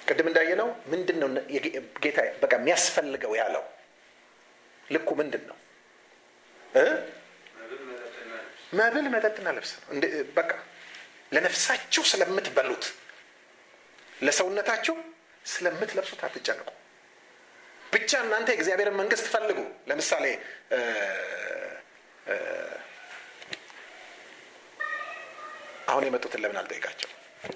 ቅድም እንዳየነው ምንድን ነው ጌታ በቃ የሚያስፈልገው ያለው ልኩ ምንድን ነው እ መብል መጠጥና ልብስ ነው በቃ ለነፍሳችሁ ስለምትበሉት ለሰውነታችሁ ስለምትለብሱት አትጨንቁ ብቻ እናንተ የእግዚአብሔርን መንግስት ፈልጉ ለምሳሌ አሁን የመጡትን ለምን አልጠይቃቸው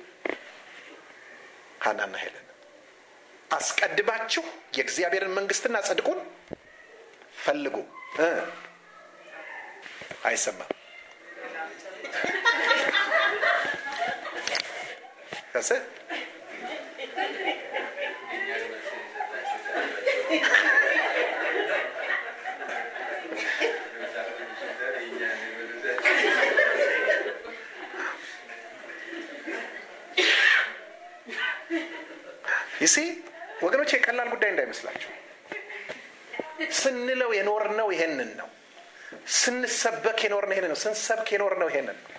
ሀናና ሄለን አስቀድማችሁ የእግዚአብሔርን መንግስትና ጽድቁን ፈልጉ አይሰማም ከስ ይሲ ወገኖች የቀላል ጉዳይ እንዳይመስላችሁ ስንለው የኖርነው ይሄንን ነው ስንሰበክ የኖርነው ይሄንን ነው ስንሰብክ የኖርነው ይሄንን ነው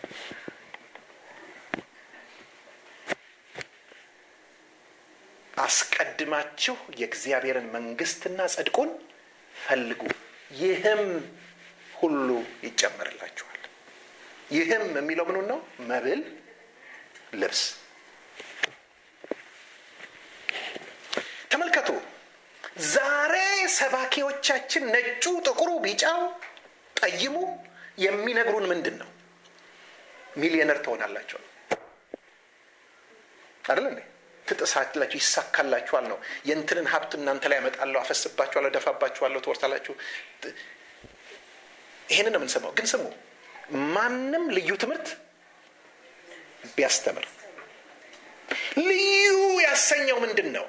አስቀድማችሁ የእግዚአብሔርን መንግስትና ጽድቁን ፈልጉ ይህም ሁሉ ይጨመርላችኋል ይህም የሚለው ምኑን ነው መብል ልብስ ተመልከቱ ዛሬ ሰባኪዎቻችን ነጩ ጥቁሩ ቢጫው ጠይሙ የሚነግሩን ምንድን ነው ሚሊዮነር ትሆናላቸው አይደል እንዴ ትጥሳላችሁ ይሳካላችኋል ነው የእንትንን ሀብት እናንተ ላይ ያመጣለሁ አፈስባችኋለሁ ደፋባችኋለሁ ትወርሳላችሁ ይሄንን ነው የምንሰማው ግን ስሙ ማንም ልዩ ትምህርት ቢያስተምር ልዩ ያሰኘው ምንድን ነው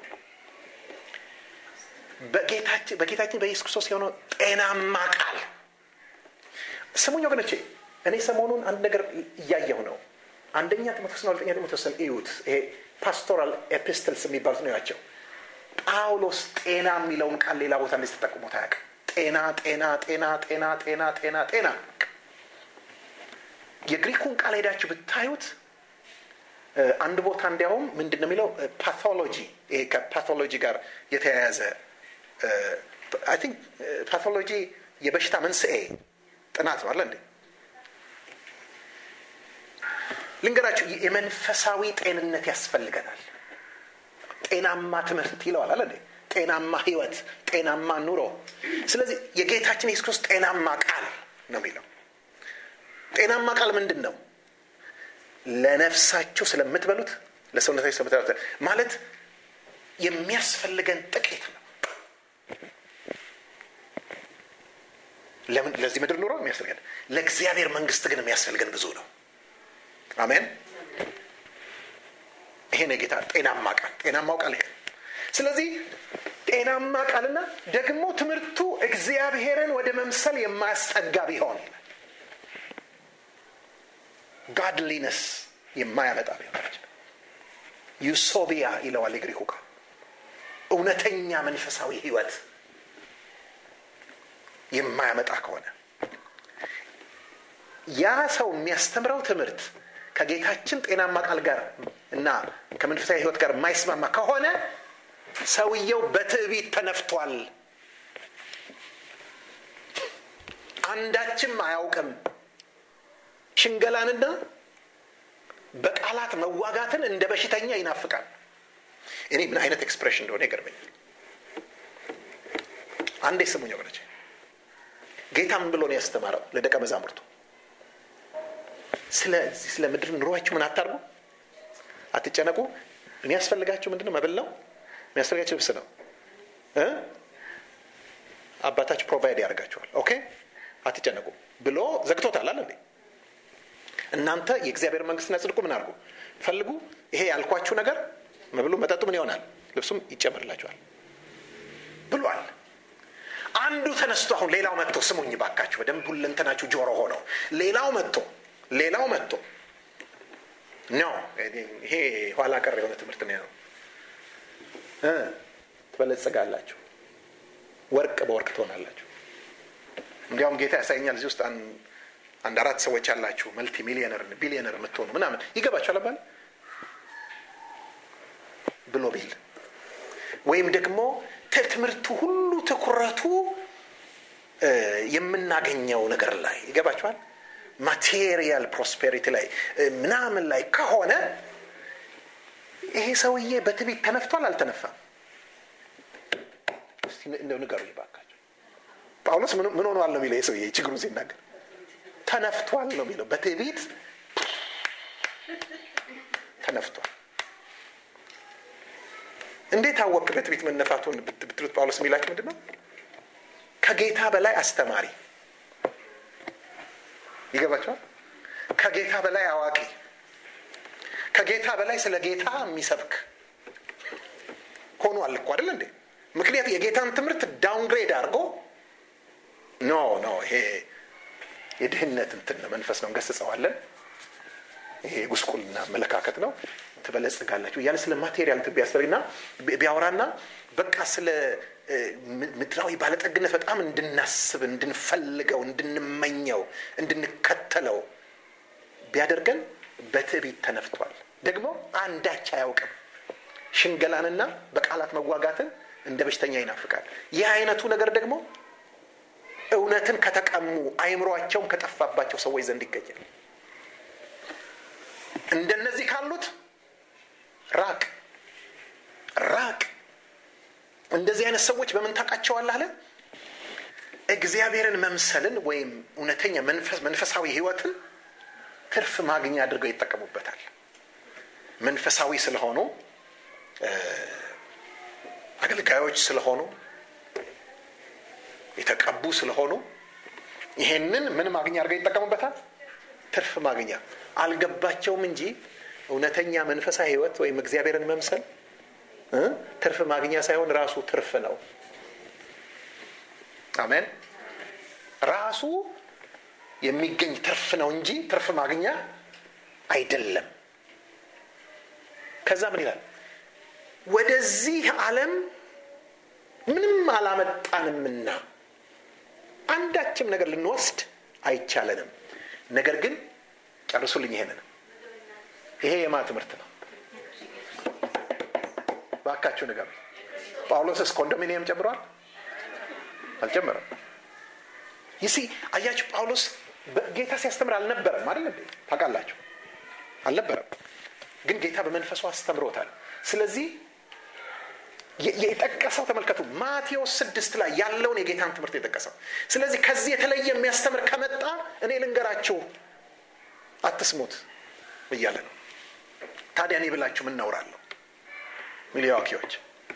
በጌታችን በኢየሱስ ክርስቶስ የሆነው ጤናማ ቃል ስሙኝ ወገኖቼ እኔ ሰሞኑን አንድ ነገር እያየሁ ነው አንደኛ ጢሞቴዎስና ሁለተኛ ጢሞቴዎስን እዩት ይሄ ፓስቶራል ኤፒስትልስ የሚባሉት ነው ያቸው ጳውሎስ ጤና የሚለውን ቃል ሌላ ቦታ እንደዚህ ተጠቅሞት አያውቅም ጤና ጤና ጤና ጤና ጤና ጤና ጤና የግሪኩን ቃል ሄዳችሁ ብታዩት አንድ ቦታ እንዲያውም ምንድን ነው የሚለው ፓቶሎጂ ይሄ ከፓቶሎጂ ጋር የተያያዘ አይ ቲንክ ፓቶሎጂ የበሽታ መንስኤ ጥናት ነው አለ እንዴ ልንገራችሁ የመንፈሳዊ ጤንነት ያስፈልገናል ጤናማ ትምህርት ይለዋል አለ እንዴ ጤናማ ህይወት ጤናማ ኑሮ ስለዚህ የጌታችን የሱስ ክርስቶስ ጤናማ ቃል ነው የሚለው ጤናማ ቃል ምንድን ነው ለነፍሳችሁ ስለምትበሉት ለሰውነታችሁ ስለምትበሉት ማለት የሚያስፈልገን ጥቂት ነው ለምን ለዚህ ምድር ኑሮ የሚያስፈልገን ለእግዚአብሔር መንግስት ግን የሚያስፈልገን ብዙ ነው አሜን ይሄ ነው ጌታ ጤናማ ቃል ጤናማው ቃል ይሄ ስለዚህ ጤናማ ቃልና ደግሞ ትምህርቱ እግዚአብሔርን ወደ መምሰል የማያስጠጋ ቢሆን ጋድሊነስ የማያመጣ ቢሆን ዩሶቢያ ይለዋል የግሪኩ ቃል እውነተኛ መንፈሳዊ ህይወት የማያመጣ ከሆነ ያ ሰው የሚያስተምረው ትምህርት ከጌታችን ጤናማ ቃል ጋር እና ከመንፈሳዊ ህይወት ጋር የማይስማማ ከሆነ ሰውየው በትዕቢት ተነፍቷል አንዳችም አያውቅም ሽንገላንና በቃላት መዋጋትን እንደ በሽተኛ ይናፍቃል እኔ ምን አይነት ኤክስፕሬሽን እንደሆነ ይገርመኛል አንዴ ስሙኝ ወገኖች ጌታ ምን ብሎ ነው ያስተማረው ለደቀ መዛሙርቱ ስለ ምድር ኑሯችሁ ምን አታርጉ አትጨነቁ የሚያስፈልጋችሁ ምንድነው መብል ነው የሚያስፈልጋችሁ ልብስ ነው አባታችሁ ፕሮቫይድ ያደርጋችኋል ኦኬ አትጨነቁ ብሎ ዘግቶታል አለ እንዴ እናንተ የእግዚአብሔር መንግስትና ጽድቁ ምን አድርጉ ፈልጉ ይሄ ያልኳችሁ ነገር መብሉ መጠጡ ምን ይሆናል ልብሱም ይጨመርላችኋል ብሏል አንዱ ተነስቶ አሁን ሌላው መጥቶ ስሙኝ ባካችሁ በደንብ ሁለንተናችሁ ጆሮ ሆነው ሌላው መጥቶ ሌላው መጥቶ ነው ይሄ ኋላ ቀር የሆነ ትምህርት ነው ትበለጽጋላችሁ ወርቅ በወርቅ ትሆናላችሁ እንዲያውም ጌታ ያሳየኛል እዚህ ውስጥ አንድ አራት ሰዎች ያላችሁ መልቲ ሚሊዮነር ቢሊዮነር የምትሆኑ ምናምን ይገባችኋል አባል ብሎ ቢል ወይም ደግሞ ትምህርቱ ሁሉ ትኩረቱ የምናገኘው ነገር ላይ ይገባችኋል ማቴሪያል ፕሮስፔሪቲ ላይ ምናምን ላይ ከሆነ ይሄ ሰውዬ በትቢት ተነፍቷል አልተነፋም እንደው ንገሩ ይባካቸው ጳውሎስ ምን ሆኗል ነው የሚለው ይህ ሰውዬ ችግሩን ሲናገር ተነፍቷል ነው የሚለው በትቢት ተነፍቷል እንዴት አወቅ በትቢት መነፋቱን ብትሉት ጳውሎስ የሚላቸው ምንድን ነው ከጌታ በላይ አስተማሪ ይገባቸዋል ከጌታ በላይ አዋቂ ከጌታ በላይ ስለ ጌታ የሚሰብክ ሆኗል እኮ አይደል እንዴ ምክንያቱ የጌታን ትምህርት ዳውንግሬድ አድርጎ ኖ ኖ ይሄ የድህነት እንትን መንፈስ ነው እንገስጸዋለን ይሄ የጉስቁልና አመለካከት ነው ትበለጽጋላችሁ እያለ ስለ ማቴሪያል እንትን ቢያስተርግና ቢያወራና በቃ ስለ ምድራዊ ባለጠግነት በጣም እንድናስብ እንድንፈልገው እንድንመኘው እንድንከተለው ቢያደርገን በትዕቢት ተነፍቷል ደግሞ አንዳች አያውቅም ሽንገላንና በቃላት መዋጋትን እንደ በሽተኛ ይናፍቃል ይህ አይነቱ ነገር ደግሞ እውነትን ከተቀሙ አይምሯቸውም ከጠፋባቸው ሰዎች ዘንድ ይገኛል እንደነዚህ ካሉት ራቅ ራቅ እንደዚህ አይነት ሰዎች በምን ታውቃቸዋለህ አለ እግዚአብሔርን መምሰልን ወይም እውነተኛ መንፈሳዊ ህይወትን ትርፍ ማግኛ አድርገው ይጠቀሙበታል መንፈሳዊ ስለሆኑ አገልጋዮች ስለሆኑ የተቀቡ ስለሆኑ ይሄንን ምን ማግኛ አድርገው ይጠቀሙበታል ትርፍ ማግኛ አልገባቸውም እንጂ እውነተኛ መንፈሳዊ ህይወት ወይም እግዚአብሔርን መምሰል ትርፍ ማግኛ ሳይሆን ራሱ ትርፍ ነው አሜን ራሱ የሚገኝ ትርፍ ነው እንጂ ትርፍ ማግኛ አይደለም ከዛ ምን ይላል ወደዚህ ዓለም ምንም አላመጣንምና አንዳችም ነገር ልንወስድ አይቻለንም ነገር ግን ጨርሱልኝ ይሄንን ይሄ የማ ትምህርት ነው ባካችሁ ነገር ጳውሎስስ ኮንዶሚኒየም ጨምሯል አልጨመረም ይሲ አያችሁ ጳውሎስ ጌታ ሲያስተምር አልነበረም አይደል እንዴ ታውቃላችሁ አልነበረም ግን ጌታ በመንፈሱ አስተምሮታል ስለዚህ የጠቀሰው ተመልከቱ ማቴዎስ ስድስት ላይ ያለውን የጌታን ትምህርት የጠቀሰው ስለዚህ ከዚህ የተለየ የሚያስተምር ከመጣ እኔ ልንገራችሁ አትስሙት እያለ ነው ታዲያ እኔ ብላችሁ ምን ነውራለሁ ሚሊዋኪዎች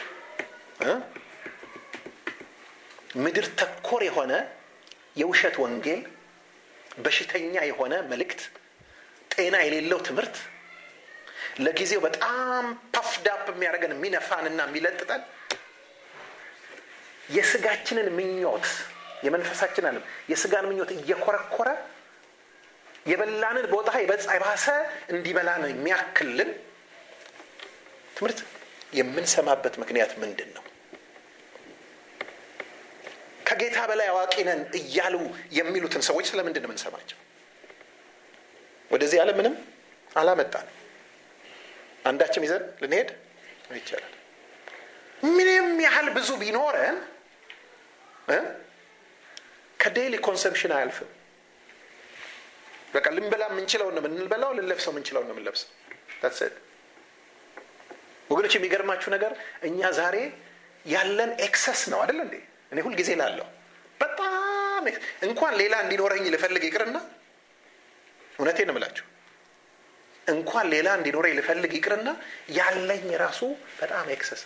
ምድር ተኮር የሆነ የውሸት ወንጌል በሽተኛ የሆነ መልእክት ጤና የሌለው ትምህርት ለጊዜው በጣም ፓፍዳፕ የሚያደርገን የሚነፋንና የሚለጥጠን የስጋችንን ምኞት የመንፈሳችን አለም የስጋን ምኞት እየኮረኮረ የበላንን ቦታ የባሰ እንዲበላን የሚያክልን ትምህርት የምንሰማበት ምክንያት ምንድን ነው ከጌታ በላይ አዋቂ ነን እያሉ የሚሉትን ሰዎች ስለምንድን ነው የምንሰማቸው ወደዚህ ያለ ምንም አላመጣን አንዳችም ይዘን ልንሄድ ይቻላል ምንም ያህል ብዙ ቢኖረን ከዴይሊ ኮንሰምሽን አያልፍም በቃ ልንበላ የምንችለው ነው የምንበላው ልንለብሰው የምንችለው ነው የምንለብሰው ታስድ ወገኖች የሚገርማችሁ ነገር እኛ ዛሬ ያለን ኤክሰስ ነው አይደል እንዴ እኔ ሁልጊዜ ላለሁ በጣም እንኳን ሌላ እንዲኖረኝ ልፈልግ ይቅርና እውነቴን እምላችሁ እንኳን ሌላ እንዲኖረኝ ልፈልግ ይቅርና ያለኝ ራሱ በጣም ኤክሰስ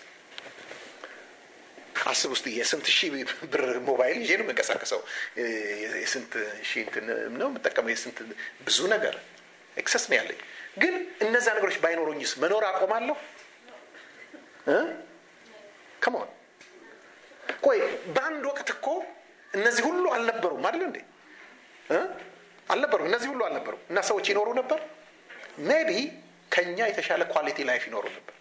አስብ ውስጥ የስንት ሺህ ብር ሞባይል ይዤ ነው የምንቀሳቀሰው የስንት ሺህ ነው የምጠቀመው የስንት ብዙ ነገር ኤክሰስ ነው ያለኝ ግን እነዛ ነገሮች ባይኖሩኝስ መኖር አቆማለሁ ከመሆን ቆይ በአንድ ወቅት እኮ እነዚህ ሁሉ አልነበሩም አይደል እንዴ አልነበሩም እነዚህ ሁሉ አልነበሩም እና ሰዎች ይኖሩ ነበር ሜቢ ከኛ የተሻለ ኳሊቲ ላይፍ ይኖሩ ነበር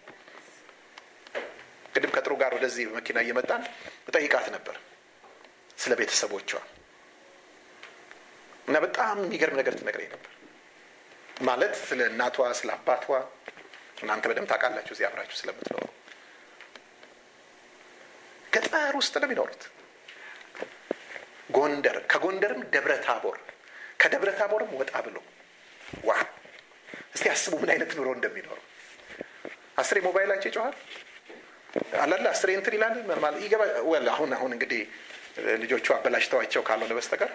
ቅድም ከጥሩ ጋር ወደዚህ በመኪና እየመጣን እጠይቃት ነበር ስለ ቤተሰቦቿ እና በጣም የሚገርም ነገር ትነግረኝ ነበር ማለት ስለ እናቷ ስለ አባቷ እናንተ በደንብ ታውቃላችሁ እዚህ አብራችሁ ስለምትኖሩ ገጠር ውስጥ ነው የሚኖሩት። ጎንደር፣ ከጎንደርም ደብረ ታቦር፣ ከደብረ ታቦርም ወጣ ብሎ ዋ እስቲ አስቡ ምን አይነት ኑሮ እንደሚኖሩ። አስሬ ሞባይላቸው ይጮኋል አላለ አስሬ እንትን ይላል ማለት ይገባ ወል አሁን አሁን እንግዲህ ልጆቹ አበላሽተዋቸው ካልሆነ በስተቀር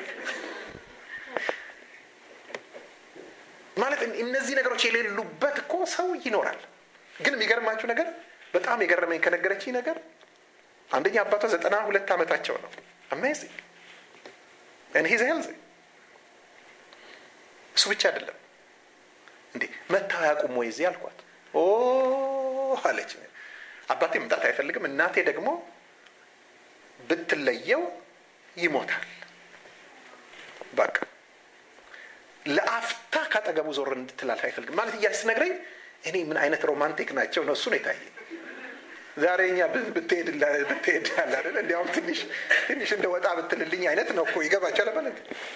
ማለት እነዚህ ነገሮች የሌሉበት እኮ ሰው ይኖራል። ግን የሚገርማችሁ ነገር በጣም የገረመኝ ከነገረችኝ ነገር አንደኛ አባቷ ዘጠና ሁለት ዓመታቸው ነው። አሜዚንግ እኔ ሄልዝ እሱ ብቻ አይደለም እንዴ መታው ያቁም ወይ እዚህ አልኳት። ኦ አለች። አባቴ መምጣት አይፈልግም፣ እናቴ ደግሞ ብትለየው ይሞታል። በቃ ለአፍታ ካጠገቡ ዞር እንድትላልፍ አይፈልግም ማለት እያለች ስትነግረኝ እኔ ምን አይነት ሮማንቲክ ናቸው ነው እሱ ነው የታየኝ። ዛሬ እኛ ብትሄድ ብትሄድ ያለ አይደል እንዲያውም ትንሽ ትንሽ እንደ ወጣ ብትልልኝ አይነት ነው እኮ ይገባቸዋል። በለ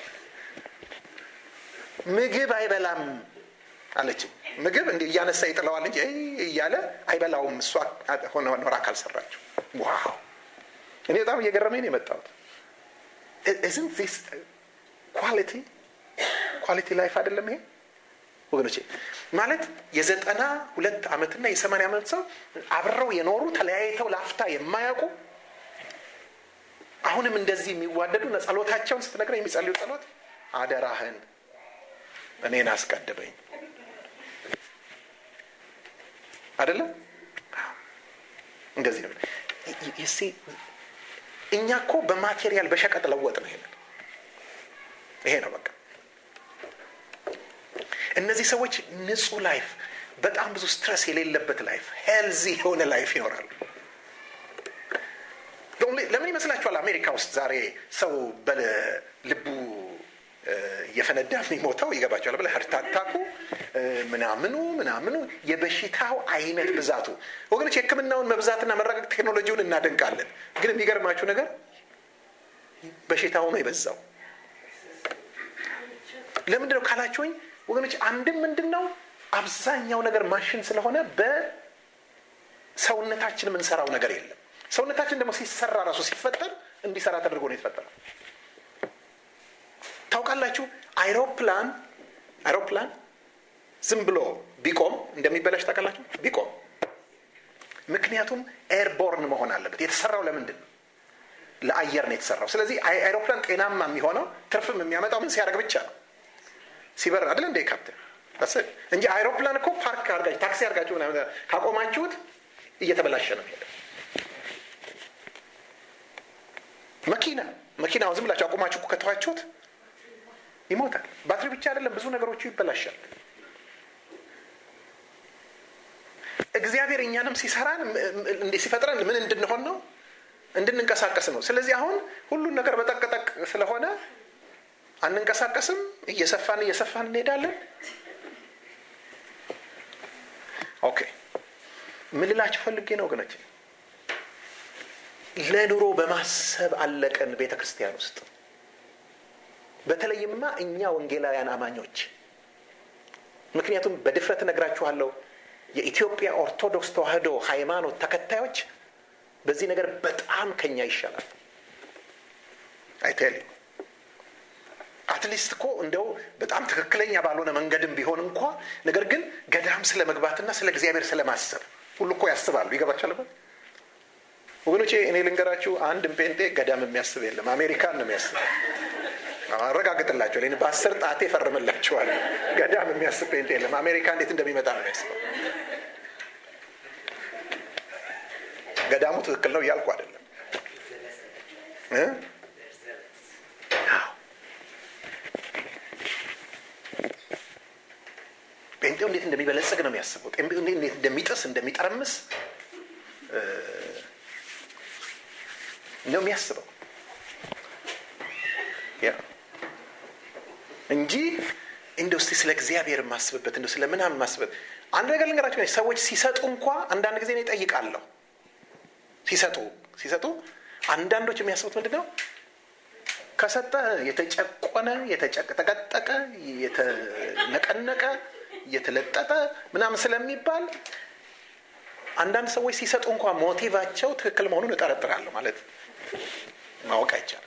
ምግብ አይበላም አለች። ምግብ እንዲ እያነሳ ይጥለዋል እንጂ እያለ አይበላውም። እሷ ሆነ ኖራ ካልሰራችው። ዋው እኔ በጣም እየገረመኝ ነው የመጣሁት። ኢዝንት ዚስ ኳሊቲ ኳሊቲ ላይፍ አይደለም ይሄ ወገኖቼ? ማለት የዘጠና ሁለት ዓመትና የሰማንያ ዓመት ሰው አብረው የኖሩ ተለያይተው ላፍታ የማያውቁ አሁንም እንደዚህ የሚዋደዱ ጸሎታቸውን ስትነግረኝ የሚጸልዩ ጸሎት አደራህን እኔን አስቀድበኝ አይደለም እንደዚህ ነው። እኛ እኮ በማቴሪያል በሸቀጥ ለወጥ ነው። ይሄንን ይሄ ነው በቃ። እነዚህ ሰዎች ንጹህ ላይፍ፣ በጣም ብዙ ስትረስ የሌለበት ላይፍ፣ ሄልዚ የሆነ ላይፍ ይኖራሉ። ለምን ይመስላችኋል አሜሪካ ውስጥ ዛሬ ሰው በልቡ እየፈነዳ የሚሞተው ይገባቸዋል ብለ ህርታታኩ ምናምኑ ምናምኑ የበሽታው አይነት ብዛቱ ወገኖች የህክምናውን መብዛትና መረቀቅ ቴክኖሎጂውን እናደንቃለን ግን የሚገርማችሁ ነገር በሽታው ነው የበዛው ለምንድን ነው ካላችሁኝ ወገኖች አንድም ምንድን ነው አብዛኛው ነገር ማሽን ስለሆነ በሰውነታችን የምንሰራው ነገር የለም ሰውነታችን ደግሞ ሲሰራ ራሱ ሲፈጠር እንዲሰራ ተደርጎ ነው የተፈጠረው ታውቃላችሁ አይሮፕላን አይሮፕላን ዝም ብሎ ቢቆም እንደሚበላሽ ታውቃላችሁ ቢቆም ምክንያቱም ኤርቦርን መሆን አለበት የተሰራው ለምንድን ነው ለአየር ነው የተሰራው ስለዚህ አይሮፕላን ጤናማ የሚሆነው ትርፍም የሚያመጣው ምን ሲያደርግ ብቻ ነው ሲበር አይደል እንደ ካፕቴን እንጂ አይሮፕላን እኮ ፓርክ አርጋችሁ ታክሲ አርጋችሁ ካቆማችሁት እየተበላሸ ነው ሄደ መኪና መኪናውን ዝም ብላችሁ አቁማችሁ ከተዋችሁት ይሞታል ባትሪ ብቻ አይደለም ብዙ ነገሮቹ ይበላሻል እግዚአብሔር እኛንም ሲሰራን ሲፈጥረን ምን እንድንሆን ነው እንድንንቀሳቀስ ነው ስለዚህ አሁን ሁሉን ነገር በጠቅጠቅ ስለሆነ አንንቀሳቀስም እየሰፋን እየሰፋን እንሄዳለን ኦኬ ምን ልላችሁ ፈልጌ ነው ወገኖች ለኑሮ በማሰብ አለቀን ቤተ ክርስቲያን ውስጥ በተለይማ እኛ ወንጌላውያን አማኞች ምክንያቱም በድፍረት እነግራችኋለሁ የኢትዮጵያ ኦርቶዶክስ ተዋህዶ ሃይማኖት ተከታዮች በዚህ ነገር በጣም ከኛ ይሻላል አይቴል አትሊስት እኮ እንደው በጣም ትክክለኛ ባልሆነ መንገድም ቢሆን እንኳ ነገር ግን ገዳም ስለ መግባትና ስለ እግዚአብሔር ስለማሰብ ሁሉ እኮ ያስባሉ ይገባቸዋል ወገኖቼ እኔ ልንገራችሁ አንድም ጴንጤ ገዳም የሚያስብ የለም አሜሪካን ነው የሚያስበው አረጋግጥላቸዋል ይህን በአስር ጣቴ ፈርምላቸዋል ገዳም የሚያስብ ጴንጤ የለም አሜሪካ እንዴት እንደሚመጣ ነው የሚያስበው ገዳሙ ትክክል ነው እያልኩ አይደለም ጴንጤው እንዴት እንደሚበለጽግ ነው የሚያስበው እንዴት እንደሚጥስ እንደሚጠረምስ ነው የሚያስበው እንጂ እንደ ውስጥ ስለ እግዚአብሔር የማስብበት እንደ ስለ ምናምን ማስብበት አንድ ነገር ልንገራቸው ሰዎች ሲሰጡ እንኳ አንዳንድ ጊዜ ነው ይጠይቃለሁ ሲሰጡ ሲሰጡ አንዳንዶች የሚያስቡት ምንድን ነው ከሰጠ የተጨቆነ የተጠቀጠቀ የተነቀነቀ የተለጠጠ ምናምን ስለሚባል አንዳንድ ሰዎች ሲሰጡ እንኳን ሞቲቫቸው ትክክል መሆኑን እጠረጥራለሁ ማለት ማወቅ አይቻልም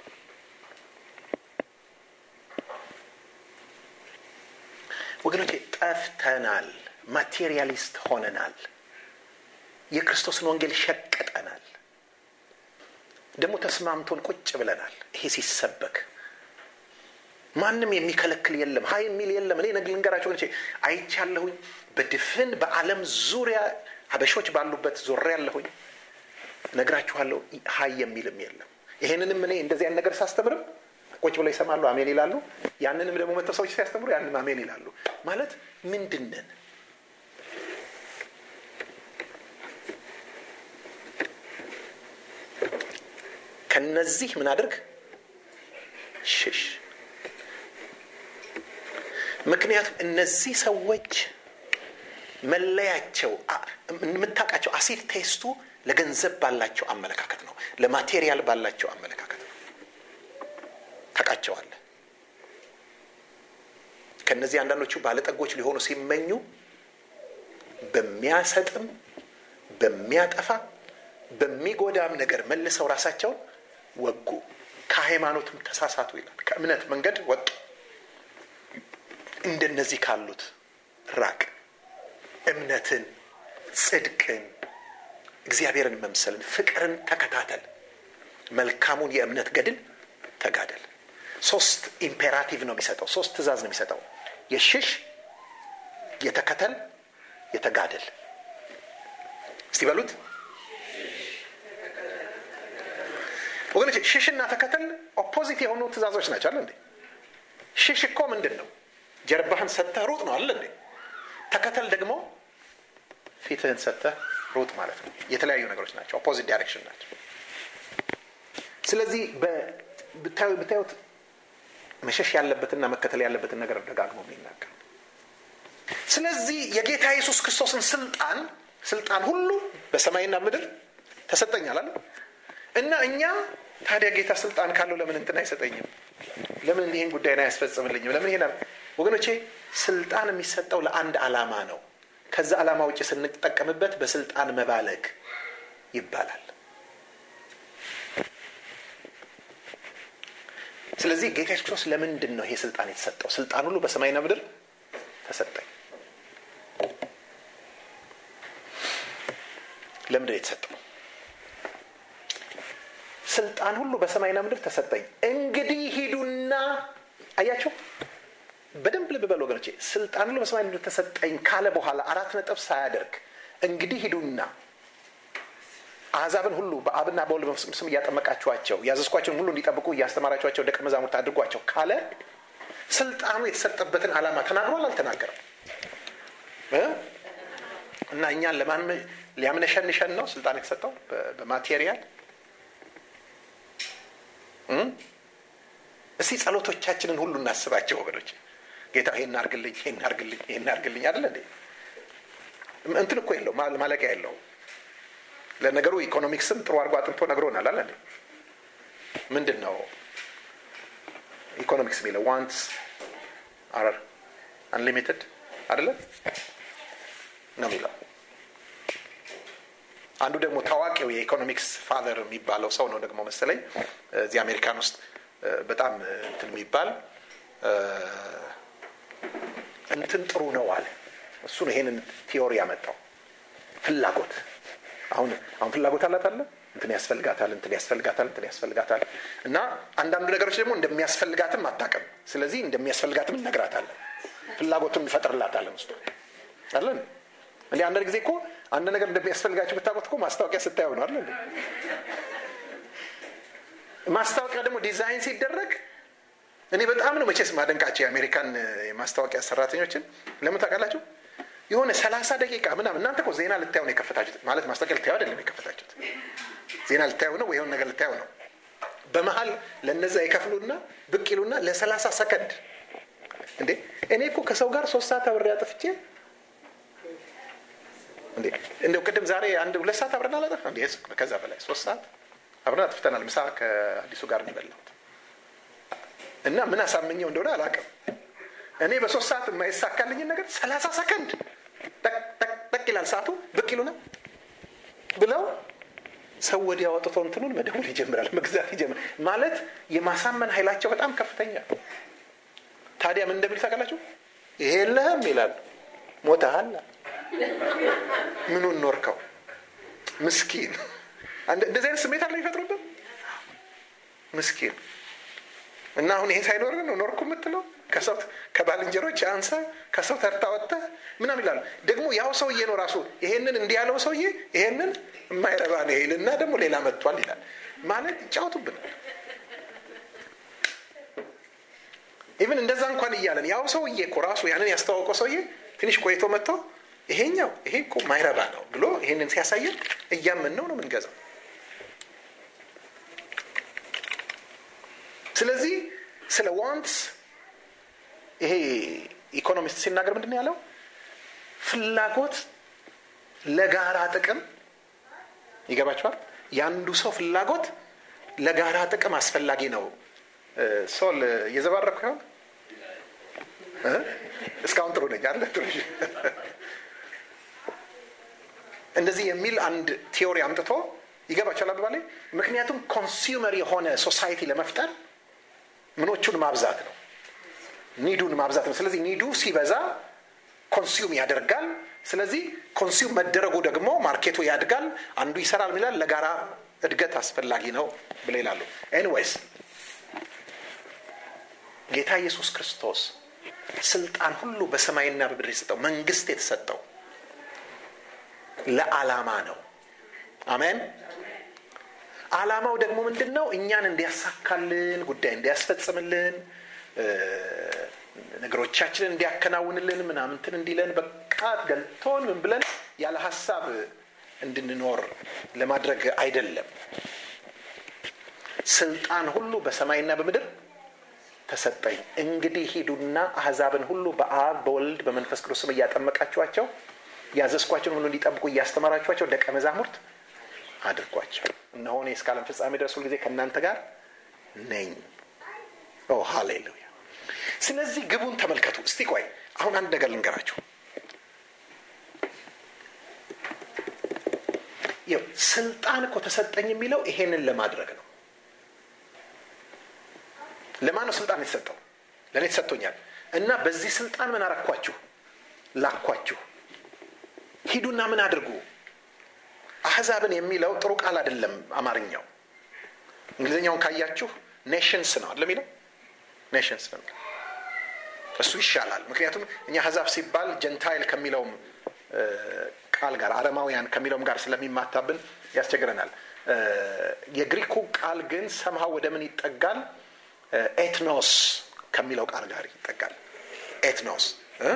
ወገኖቼ ጠፍተናል ማቴሪያሊስት ሆነናል የክርስቶስን ወንጌል ሸቅጠናል ደግሞ ተስማምቶን ቁጭ ብለናል ይሄ ሲሰበክ ማንም የሚከለክል የለም ሀይ የሚል የለም እኔ ነግ ልንገራቸው ወገኖቼ አይቻለሁኝ በድፍን በአለም ዙሪያ ሀበሾች ባሉበት ዞሬ ያለሁኝ ነግራችኋለሁ ሀይ የሚልም የለም ይሄንንም እኔ እንደዚህ አይነት ነገር ሳስተምርም ቁጭ ብለው ይሰማሉ አሜን ይላሉ ያንንም ደግሞ መጥተው ሰዎች ሲያስተምሩ ያንንም አሜን ይላሉ ማለት ምንድነን ከነዚህ ምን አድርግ ሽሽ ምክንያቱም እነዚህ ሰዎች መለያቸው የምታውቃቸው አሲድ ቴስቱ ለገንዘብ ባላቸው አመለካከት ነው ለማቴሪያል ባላቸው አመለካከት ነው ታውቃቸዋለ ከነዚህ አንዳንዶቹ ባለጠጎች ሊሆኑ ሲመኙ በሚያሰጥም በሚያጠፋ በሚጎዳም ነገር መልሰው ራሳቸውን ወጉ ከሃይማኖትም ተሳሳቱ ይላል ከእምነት መንገድ ወጡ እንደነዚህ ካሉት ራቅ እምነትን ጽድቅን እግዚአብሔርን መምሰልን ፍቅርን ተከታተል መልካሙን የእምነት ገድል ተጋደል ሶስት ኢምፔራቲቭ ነው የሚሰጠው ሶስት ትእዛዝ ነው የሚሰጠው የሽሽ የተከተል የተጋደል እስቲ በሉት ወገኖች ሽሽና ተከተል ኦፖዚት የሆኑ ትእዛዞች ናቸው አለ እንዴ ሽሽ እኮ ምንድን ነው ጀርባህን ሰተህ ሩጥ ነው አለ እንዴ ተከተል ደግሞ ፊትህን ሰተህ ሩጥ ማለት ነው የተለያዩ ነገሮች ናቸው ኦፖዚት ዳይሬክሽን ናቸው ስለዚህ ብታዩት መሸሽ ያለበትና መከተል ያለበትን ነገር ደጋግሞ የሚናገር ስለዚህ የጌታ ኢየሱስ ክርስቶስን ስልጣን ስልጣን ሁሉ በሰማይና ምድር ተሰጠኛል አለ እና እኛ ታዲያ ጌታ ስልጣን ካለው ለምን እንትን አይሰጠኝም ለምን ይህን ጉዳይን አያስፈጽምልኝም ለምን ይሄን ወገኖቼ ስልጣን የሚሰጠው ለአንድ አላማ ነው ከዛ ዓላማ ውጭ ስንጠቀምበት በስልጣን መባለግ ይባላል ስለዚህ ጌታ ኢየሱስ ክርስቶስ ለምንድን ነው ይሄ ስልጣን የተሰጠው ስልጣን ሁሉ በሰማይና ምድር ተሰጠኝ ለምንድን የተሰጠው ስልጣን ሁሉ በሰማይና ምድር ተሰጠኝ እንግዲህ ሂዱና አያቸው በደንብ ልብ በል ወገኖቼ ስልጣን ሁሉ በሰማይ ምድር ተሰጠኝ ካለ በኋላ አራት ነጥብ ሳያደርግ እንግዲህ ሂዱና አሕዛብን ሁሉ በአብና በወልድ በመንፈስ ስም እያጠመቃችኋቸው ያዘዝኳቸውን ሁሉ እንዲጠብቁ እያስተማራችኋቸው ደቀ መዛሙርት አድርጓቸው ካለ ስልጣኑ የተሰጠበትን ዓላማ ተናግሯል አልተናገረም እና እኛን ለማን ሊያምነሸንሸን ነው ስልጣን የተሰጠው በማቴሪያል እስቲ ጸሎቶቻችንን ሁሉ እናስባቸው ወገኖች ጌታ ይሄን አርግልኝ ይሄን አርግልኝ ይሄን አርግልኝ አይደለ እንዴ እንትን እኮ የለው ማለቂያ የለው ለነገሩ ኢኮኖሚክስም ጥሩ አድርጎ አጥንቶ ነግሮናል አለ ምንድን ነው ኢኮኖሚክስ የሚለው ዋንትስ አር አንሊሚትድ አደለ ነው የሚለው አንዱ ደግሞ ታዋቂው የኢኮኖሚክስ ፋዘር የሚባለው ሰው ነው ደግሞ መሰለኝ እዚህ አሜሪካን ውስጥ በጣም እንትን የሚባል እንትን ጥሩ ነው አለ እሱ ነው ይሄንን ቲዮሪ ያመጣው ፍላጎት አሁን አሁን ፍላጎት አላት አለ እንትን ያስፈልጋታል እንትን ያስፈልጋታል እንትን ያስፈልጋታል እና አንዳንዱ ነገሮች ደግሞ እንደሚያስፈልጋትም አታውቅም ስለዚህ እንደሚያስፈልጋትም እነግራታለን ፍላጎቱን ይፈጥርላታለን ውስጡ አለን እንዲ አንዳንድ ጊዜ እኮ አንድ ነገር እንደሚያስፈልጋቸው ብታውቁት እኮ ማስታወቂያ ስታየው ነው አለ ማስታወቂያ ደግሞ ዲዛይን ሲደረግ እኔ በጣም ነው መቼስ ማደንቃቸው የአሜሪካን የማስታወቂያ ሰራተኞችን ለምን ታውቃላችሁ የሆነ ሰላሳ ደቂቃ ምናምን እናንተ እኮ ዜና ልታዩ ነው የከፈታችሁት ማለት ማስታወቂያ ልታዩ አይደለም የከፈታችሁት ዜና ልታዩ ነው ወይ የሆነ ነገር ልታዩ ነው በመሀል ለነዛ የከፍሉና ብቅ ይሉና ለሰላሳ ሰከንድ እንዴ እኔ እኮ ከሰው ጋር ሶስት ሰዓት አብሬ አጥፍቼ እንዴ እንደው ቅድም ዛሬ አንድ ሁለት ሰዓት አብረን አላጠፍ እንዴ ከዛ በላይ ሶስት ሰዓት አብረን አጥፍተናል ምሳ ከአዲሱ ጋር የበላሁት እና ምን አሳምኘው እንደሆነ አላውቅም እኔ በሶስት ሰዓት የማይሳካልኝን ነገር ሰላሳ ሰከንድ ጠቅ ይላል ሰዓቱ ብቅ ይሉና ብለው ሰው ወዲያ ወጥቶ እንትኑን መደወል ይጀምራል፣ መግዛት ይጀምራል። ማለት የማሳመን ኃይላቸው በጣም ከፍተኛ። ታዲያ ምን እንደሚል ታውቃላችሁ? ይሄ የለህም ይላሉ። ሞተሃል። ምኑን ኖርከው? ምስኪን። እንደዚህ አይነት ስሜት አለ የሚፈጥሩብን ምስኪን እና አሁን ይሄ ሳይኖር ነው ኖርኩ የምትለው ከሰው ከባልንጀሮች አንሰ ከሰው ተርታ ወጥተህ ምናምን ይላሉ። ደግሞ ያው ሰውዬ ነው ራሱ ይሄንን እንዲህ ያለው ሰውዬ ይሄንን የማይረባ ነው ይል እና ደግሞ ሌላ መጥቷል ይላል። ማለት ይጫወቱብናል። ኢቭን እንደዛ እንኳን እያለን ያው ሰውዬ እኮ ራሱ ያንን ያስተዋወቀው ሰውዬ ትንሽ ቆይቶ መጥቶ ይሄኛው ይሄ እኮ ማይረባ ነው ብሎ ይሄንን ሲያሳየን እያምን ነው ነው የምንገዛው። ስለዚህ ስለ ዋንትስ ይሄ ኢኮኖሚስት ሲናገር ምንድን ነው ያለው? ፍላጎት ለጋራ ጥቅም ይገባቸዋል። የአንዱ ሰው ፍላጎት ለጋራ ጥቅም አስፈላጊ ነው። ሶል እየዘባረኩ ይሆን? እስካሁን ጥሩ ነኝ አለ ጥሩ እንደዚህ የሚል አንድ ቲዮሪ አምጥቶ ይገባቸዋል አባባሌ። ምክንያቱም ኮንሱመር የሆነ ሶሳይቲ ለመፍጠር ምኖቹን ማብዛት ነው፣ ኒዱን ማብዛት ነው። ስለዚህ ኒዱ ሲበዛ ኮንሱም ያደርጋል። ስለዚህ ኮንሱም መደረጉ ደግሞ ማርኬቱ ያድጋል፣ አንዱ ይሰራል ሚላል ለጋራ እድገት አስፈላጊ ነው ብለ ይላሉ። ኤኒዌይስ ጌታ ኢየሱስ ክርስቶስ ስልጣን ሁሉ በሰማይና በምድር የተሰጠው መንግስት የተሰጠው ለዓላማ ነው። አሜን። ዓላማው ደግሞ ምንድን ነው? እኛን እንዲያሳካልን፣ ጉዳይ እንዲያስፈጽምልን፣ ነገሮቻችንን እንዲያከናውንልን፣ ምናምንትን እንዲለን በቃ ገልቶን ምን ብለን ያለ ሀሳብ እንድንኖር ለማድረግ አይደለም። ስልጣን ሁሉ በሰማይና በምድር ተሰጠኝ። እንግዲህ ሂዱና አህዛብን ሁሉ በአብ በወልድ በመንፈስ ቅዱስ ስም እያጠመቃችኋቸው ያዘዝኳቸውን ሁሉ እንዲጠብቁ እያስተማራችኋቸው ደቀ መዛሙርት አድርጓቸው። እነሆ እኔ እስከ ዓለም ፍጻሜ ድረስ ሁልጊዜ ከእናንተ ጋር ነኝ። ኦ ሃሌሉያ። ስለዚህ ግቡን ተመልከቱ። እስቲ ቆይ አሁን አንድ ነገር ልንገራችሁ። ስልጣን እኮ ተሰጠኝ የሚለው ይሄንን ለማድረግ ነው። ለማን ነው ስልጣን የተሰጠው? ለእኔ ተሰጥቶኛል። እና በዚህ ስልጣን ምን አረኳችሁ? ላኳችሁ። ሂዱና ምን አድርጉ? አህዛብን የሚለው ጥሩ ቃል አይደለም አማርኛው። እንግሊዝኛውን ካያችሁ ኔሽንስ ነው አለ የሚለው ኔሽንስ ነው የሚለው እሱ ይሻላል። ምክንያቱም እኛ አህዛብ ሲባል ጀንታይል ከሚለውም ቃል ጋር አረማውያን ከሚለውም ጋር ስለሚማታብን ያስቸግረናል። የግሪኩ ቃል ግን ሰምሃ ወደ ምን ይጠጋል? ኤትኖስ ከሚለው ቃል ጋር ይጠጋል። ኤትኖስ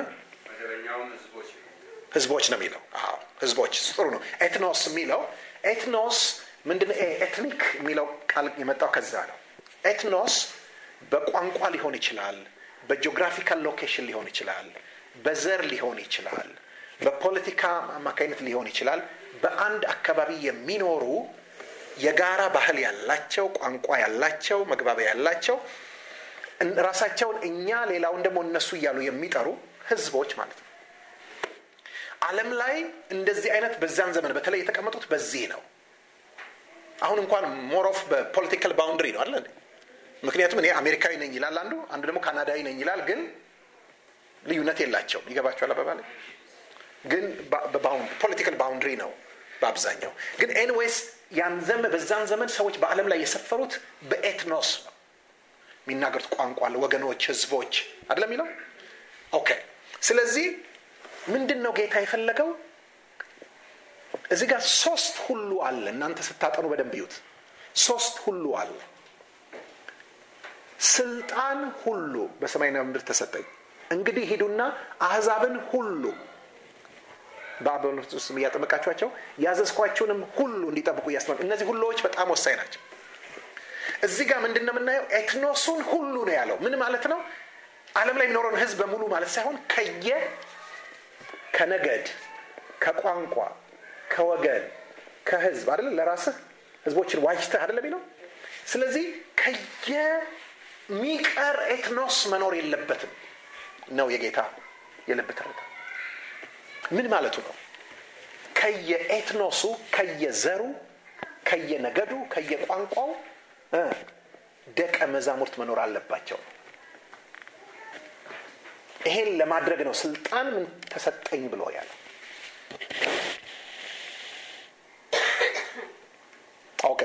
ህዝቦች ነው የሚለው። አዎ ህዝቦች ጥሩ ነው። ኤትኖስ የሚለው ኤትኖስ ምንድን ኤትኒክ የሚለው ቃል የመጣው ከዛ ነው። ኤትኖስ በቋንቋ ሊሆን ይችላል፣ በጂኦግራፊካል ሎኬሽን ሊሆን ይችላል፣ በዘር ሊሆን ይችላል፣ በፖለቲካ አማካኝነት ሊሆን ይችላል። በአንድ አካባቢ የሚኖሩ የጋራ ባህል ያላቸው፣ ቋንቋ ያላቸው፣ መግባቢያ ያላቸው ራሳቸውን እኛ ሌላውን ደግሞ እነሱ እያሉ የሚጠሩ ህዝቦች ማለት ነው። ዓለም ላይ እንደዚህ አይነት በዛን ዘመን በተለይ የተቀመጡት በዚህ ነው። አሁን እንኳን ሞሮፍ በፖለቲካል ባውንድሪ ነው አለ። ምክንያቱም እኔ አሜሪካዊ ነኝ ይላል አንዱ፣ አንዱ ደግሞ ካናዳዊ ነኝ ይላል። ግን ልዩነት የላቸውም። ይገባቸዋል አባባል ግን ፖለቲካል ባውንድሪ ነው በአብዛኛው። ግን ኤንዌይስ ያን ዘመን በዛን ዘመን ሰዎች በዓለም ላይ የሰፈሩት በኤትኖስ ነው የሚናገሩት ቋንቋ ወገኖች፣ ህዝቦች አይደለም የሚለው ኦኬ። ስለዚህ ምንድን ነው ጌታ የፈለገው? እዚህ ጋር ሶስት ሁሉ አለ። እናንተ ስታጠኑ በደንብ ይዩት። ሶስት ሁሉ አለ። ስልጣን ሁሉ በሰማይና በምድር ተሰጠኝ። እንግዲህ ሂዱና አህዛብን ሁሉ በአብ በወልድ በመንፈስ ቅዱስ እያጠመቃችኋቸው ያዘዝኳችሁንም ሁሉ እንዲጠብቁ እያስተማሩ። እነዚህ ሁሉዎች በጣም ወሳኝ ናቸው። እዚህ ጋር ምንድን ነው የምናየው? ኤትኖሱን ሁሉ ነው ያለው። ምን ማለት ነው? ዓለም ላይ የሚኖረውን ህዝብ በሙሉ ማለት ሳይሆን ከየ ከነገድ፣ ከቋንቋ፣ ከወገን፣ ከህዝብ አይደለ ለራስህ ህዝቦችን ዋጅተህ አይደለ የሚለው። ስለዚህ ከየሚቀር ኤትኖስ መኖር የለበትም ነው የጌታ የልብ ትርታ። ምን ማለቱ ነው? ከየኤትኖሱ ከየዘሩ ከየነገዱ ከየቋንቋው እ ደቀ መዛሙርት መኖር አለባቸው ይሄን ለማድረግ ነው ስልጣን ምን ተሰጠኝ ብሎ ያለው ኦኬ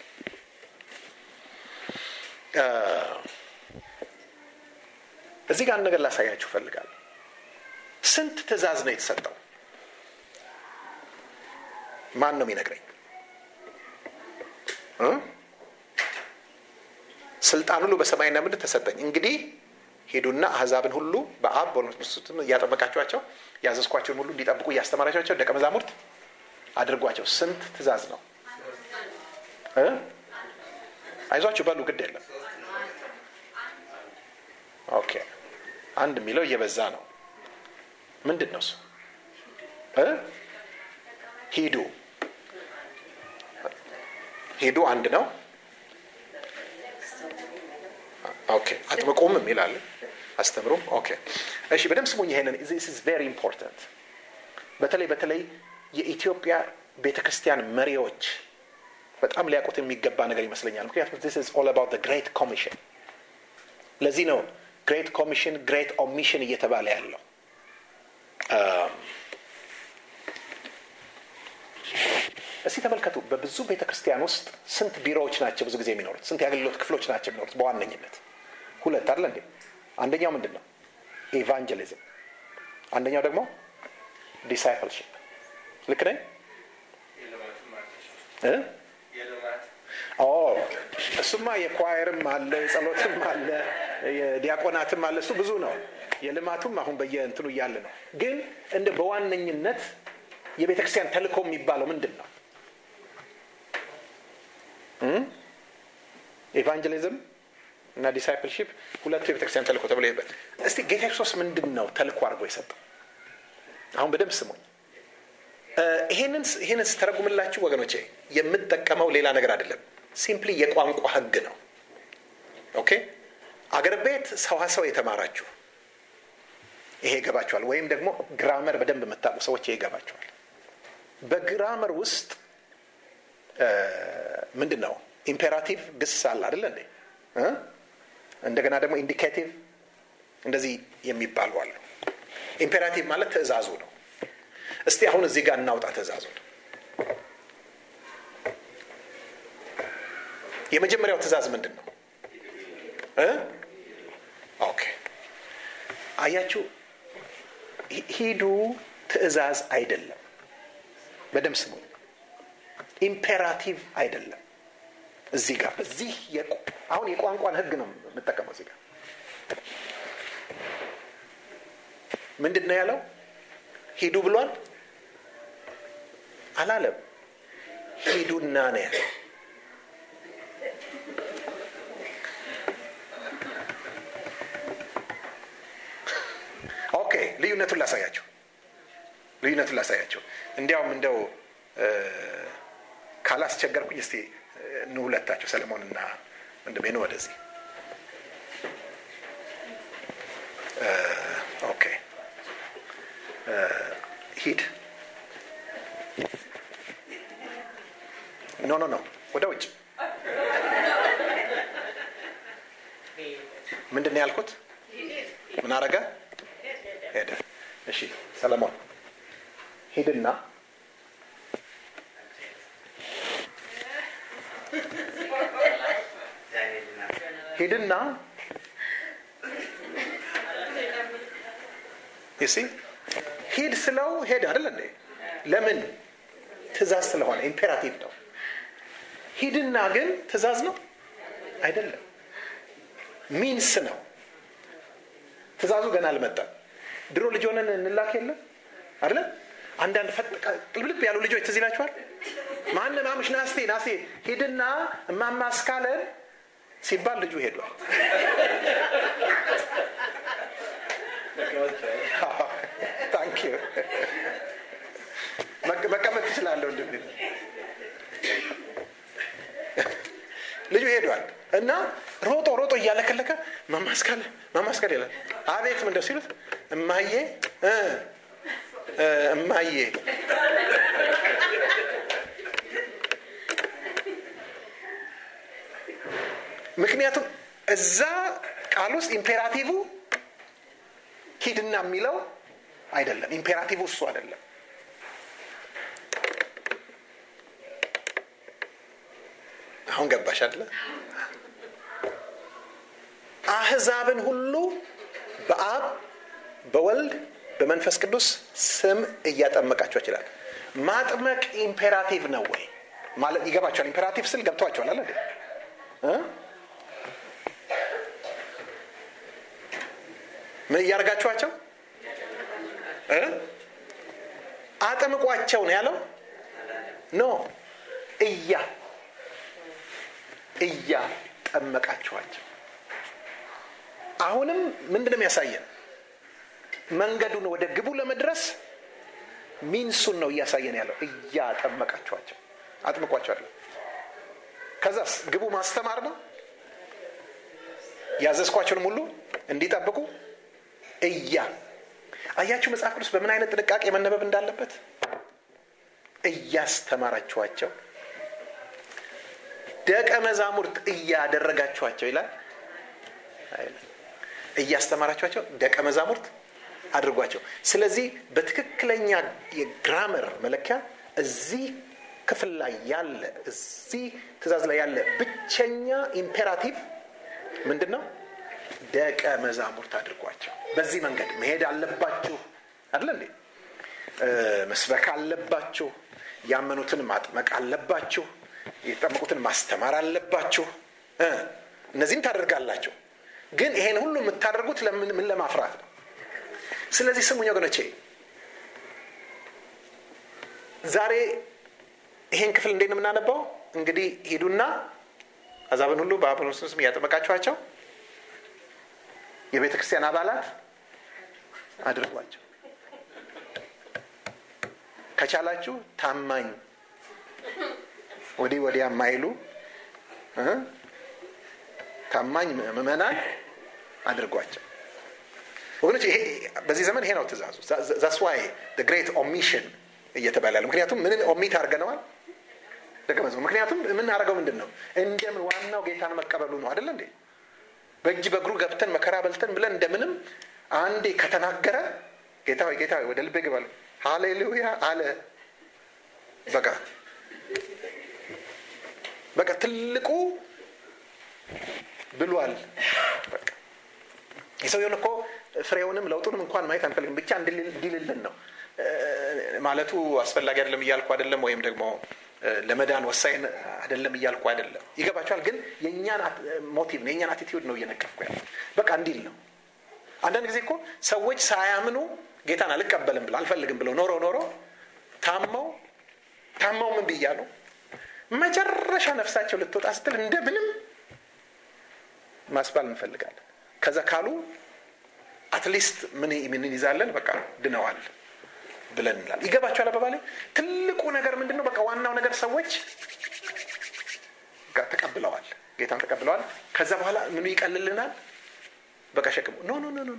እዚህ ጋር አንድ ነገር ላሳያችሁ እፈልጋለሁ ስንት ትእዛዝ ነው የተሰጠው ማን ነው የሚነግረኝ እ? ስልጣን ሁሉ በሰማይና ምድር ተሰጠኝ እንግዲህ ሄዱና አህዛብን ሁሉ በአብ በወልድ ስም እያጠመቃችኋቸው ያዘዝኳቸውን ሁሉ እንዲጠብቁ እያስተማራቸዋቸው ደቀ መዛሙርት አድርጓቸው ስንት ትእዛዝ ነው እ? አይዟችሁ በሉ ግድ የለም ኦኬ አንድ የሚለው እየበዛ ነው ምንድን ነው እሱ እ? ሂዱ ሂዱ አንድ ነው ኦኬ አጥምቁም የሚላል አስተምሩም ኦኬ እሺ በደንብ ስሙኝ ይሄንን this is very important በተለይ በተለይ የኢትዮጵያ ቤተክርስቲያን መሪዎች በጣም ሊያውቁት የሚገባ ነገር ይመስለኛል ምክንያቱም this is all about the great commission ለዚህ ነው ግሬት ኮሚሽን ግሬት ኦሚሽን እየተባለ ያለው እስቲ ተመልከቱ በብዙ ቤተ ክርስቲያን ውስጥ ስንት ቢሮዎች ናቸው ብዙ ጊዜ የሚኖሩት ስንት የአገልግሎት ክፍሎች ናቸው የሚኖሩት በዋነኝነት ሁለት አለ እንዴ አንደኛው ምንድን ነው ኤቫንጀሊዝም አንደኛው ደግሞ ዲሳይፕልሽፕ ልክ ነኝ እ? ኦ እሱማ የኳየርም አለ የጸሎትም አለ የዲያቆናትም አለ እሱ ብዙ ነው የልማቱም አሁን በየእንትኑ እያለ ነው ግን እንደ በዋነኝነት የቤተ ክርስቲያን ተልእኮ የሚባለው ምንድን ነው ኤቫንጀሊዝም እና ዲሳይፕልሺፕ ሁለቱ የቤተክርስቲያን ተልእኮ ተብሎ ይበት እስቲ ጌታ ክርስቶስ ምንድን ነው ተልእኮ አድርጎ የሰጠው አሁን በደንብ ስሙኝ ይህንን ስተረጉምላችሁ ወገኖቼ የምጠቀመው ሌላ ነገር አይደለም ሲምፕሊ የቋንቋ ህግ ነው ኦኬ አገር ቤት ሰዋሰው የተማራችሁ ይሄ ይገባችኋል ወይም ደግሞ ግራመር በደንብ የምታውቁ ሰዎች ይሄ ይገባችኋል በግራመር ውስጥ ምንድን ነው ኢምፔራቲቭ ግስ አለ አደለ እንዴ እ? እንደገና ደግሞ ኢንዲኬቲቭ እንደዚህ የሚባሉ አሉ ኢምፔራቲቭ ማለት ትእዛዙ ነው እስቲ አሁን እዚህ ጋር እናውጣ ትእዛዙን የመጀመሪያው ትእዛዝ ምንድን ነው እ? ኦኬ አያችሁ ሂዱ ትእዛዝ አይደለም በደም ስሙ ኢምፔራቲቭ አይደለም እዚህ ጋር በዚህ አሁን የቋንቋን ህግ ነው የምጠቀመው እዚህ ጋር ምንድን ነው ያለው ሂዱ ብሏል አላለም ሂዱና ነው ያለው ኦኬ ልዩነቱን ላሳያቸው ልዩነቱን ላሳያቸው እንዲያውም እንደው ካላስቸገርኩኝ እስቲ ኑ ሁለታቸው ሰለሞንና ወንድሜ ነው ወደዚህ ኦኬ ሂድ ኖ ኖ ኖ ወደ ውጭ ምንድን ነው ያልኩት ምን አረገ ሄደ እሺ ሰለሞን ሂድና ሂድና ይሲ ሂድ ስለው ሄድ አይደል እንዴ ለምን ትእዛዝ ስለሆነ ኢምፔራቲቭ ነው ሂድና ግን ትእዛዝ ነው አይደለም ሚንስ ነው ትእዛዙ ገና አልመጣም ድሮ ልጅ ሆነን እንላክ የለም አለ አንዳንድ ቅልብልብ ያሉ ልጆች ትዝ ይላችኋል ማን ማምሽ ናስቴ ናስቴ ሂድና እማማ እስካለን ሲባል ልጁ ሄዷል ታንክ መቀመጥ ትችላለሁ እንድ ልጁ ሄዷል እና ሮጦ ሮጦ እያለከለከ ማማስካለ ማማስካለ ይላል አቤት ምንደው ሲሉት እማዬ እማዬ ምክንያቱም እዛ ቃል ውስጥ ኢምፔራቲቭ ሂድና የሚለው አይደለም ኢምፔራቲቭ እሱ አይደለም አሁን ገባሽ አለ አህዛብን ሁሉ በአብ በወልድ በመንፈስ ቅዱስ ስም እያጠመቃቸው ይላል ማጥመቅ ኢምፔራቲቭ ነው ወይ ማለት ይገባቸዋል ኢምፔራቲቭ ስል ገብተዋቸዋል አለ ምን እያደርጋችኋቸው አጥምቋቸው ነው ያለው ኖ እያ እያጠመቃችኋቸው አሁንም ምንድን የሚያሳየን መንገዱን ወደ ግቡ ለመድረስ ሚንሱን ነው እያሳየን ያለው እያጠመቃችኋቸው አጥምቋቸዋለሁ ከዛስ ግቡ ማስተማር ነው ያዘዝኳቸውንም ሁሉ እንዲጠብቁ እያ አያችሁ መጽሐፍ ቅዱስ በምን አይነት ጥንቃቄ መነበብ እንዳለበት እያስተማራችኋቸው ደቀ መዛሙርት እያደረጋችኋቸው ይላል እያስተማራችኋቸው ደቀ መዛሙርት አድርጓቸው ስለዚህ በትክክለኛ የግራመር መለኪያ እዚህ ክፍል ላይ ያለ እዚህ ትእዛዝ ላይ ያለ ብቸኛ ኢምፔራቲቭ ምንድን ነው ደቀ መዛሙርት አድርጓቸው በዚህ መንገድ መሄድ አለባችሁ አለ እንዴ መስበክ አለባችሁ ያመኑትን ማጥመቅ አለባችሁ የተጠመቁትን ማስተማር አለባችሁ እነዚህም ታደርጋላችሁ ግን ይሄን ሁሉ የምታደርጉት ምን ለማፍራት ነው ስለዚህ ስሙኝ ወገኖቼ ዛሬ ይሄን ክፍል እንዴት ነው የምናነባው እንግዲህ ሂዱና አዛብን ሁሉ በአብን ስም እያጠመቃችኋቸው የቤተ ክርስቲያን አባላት አድርጓቸው ከቻላችሁ ታማኝ ወዲህ ወዲያ የማይሉ ታማኝ ምእመናን አድርጓቸው ወገኖች ይሄ በዚህ ዘመን ይሄ ነው ትእዛዙ ዛስ ዋይ ግሬት ኦሚሽን እየተባለ ያለ ምክንያቱም ምንን ኦሚት አድርገነዋል ደቀ መዝሙር ምክንያቱም የምናደርገው ምንድን ነው እንደምን ዋናው ጌታን መቀበሉ ነው አደለ እንዴ በእጅ በእግሩ ገብተን መከራ በልተን ብለን እንደምንም አንዴ ከተናገረ ጌታ ሆይ ጌታ ሆይ ወደ ልቤ ግባል ሃሌሉያ አለ በቃ በቃ ትልቁ ብሏል በቃ የሰውየውን እኮ ፍሬውንም ለውጡንም እንኳን ማየት አንፈልግም ብቻ እንዲልልን ነው ማለቱ አስፈላጊ አይደለም እያልኩ አይደለም ወይም ደግሞ ለመዳን ወሳኝ አይደለም እያልኩ አይደለም ይገባቸዋል ግን የእኛን ሞቲቭ ነው የእኛን አቲቲዩድ ነው እየነቀፍኩ ያለ በቃ እንዲል ነው አንዳንድ ጊዜ እኮ ሰዎች ሳያምኑ ጌታን አልቀበልም ብለው አልፈልግም ብለው ኖሮ ኖሮ ታመው ታመው ምን ብያሉ መጨረሻ ነፍሳቸው ልትወጣ ስትል እንደምንም ማስባል እንፈልጋለን ከዛ ካሉ አትሊስት ምን እንይዛለን በቃ ድነዋል ብለን እንላል ይገባቸዋል አባባሌ ትልቁ ነገር ምንድን ነው በቃ ዋናው ነገር ሰዎች ተቀብለዋል ጌታን ተቀብለዋል ከዛ በኋላ ምኑ ይቀልልናል በቃ ሸክሙ ኖ ኖ ኖ ኖ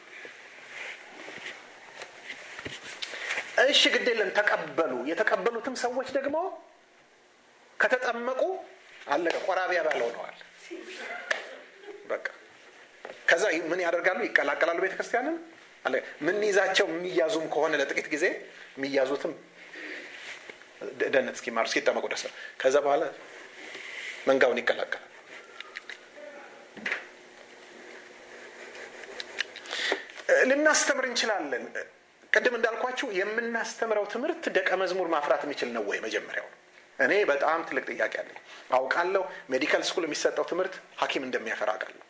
እሺ ግድ የለም ተቀበሉ የተቀበሉትም ሰዎች ደግሞ ከተጠመቁ አለቀ ቆራቢ አባል ሆነዋል በቃ ከዛ ምን ያደርጋሉ ይቀላቀላሉ ቤተክርስቲያንን ምን ይዛቸው የሚያዙም ከሆነ ለጥቂት ጊዜ የሚያዙትም ደህንነት እስኪማሩ እስኪጠመቁ ደስ ከዛ በኋላ መንጋውን ይቀላቀላል ልናስተምር እንችላለን ቅድም እንዳልኳችሁ የምናስተምረው ትምህርት ደቀ መዝሙር ማፍራት የሚችል ነው ወይ መጀመሪያው እኔ በጣም ትልቅ ጥያቄ አለኝ አውቃለሁ ሜዲካል ስኩል የሚሰጠው ትምህርት ሀኪም እንደሚያፈራ አውቃለሁ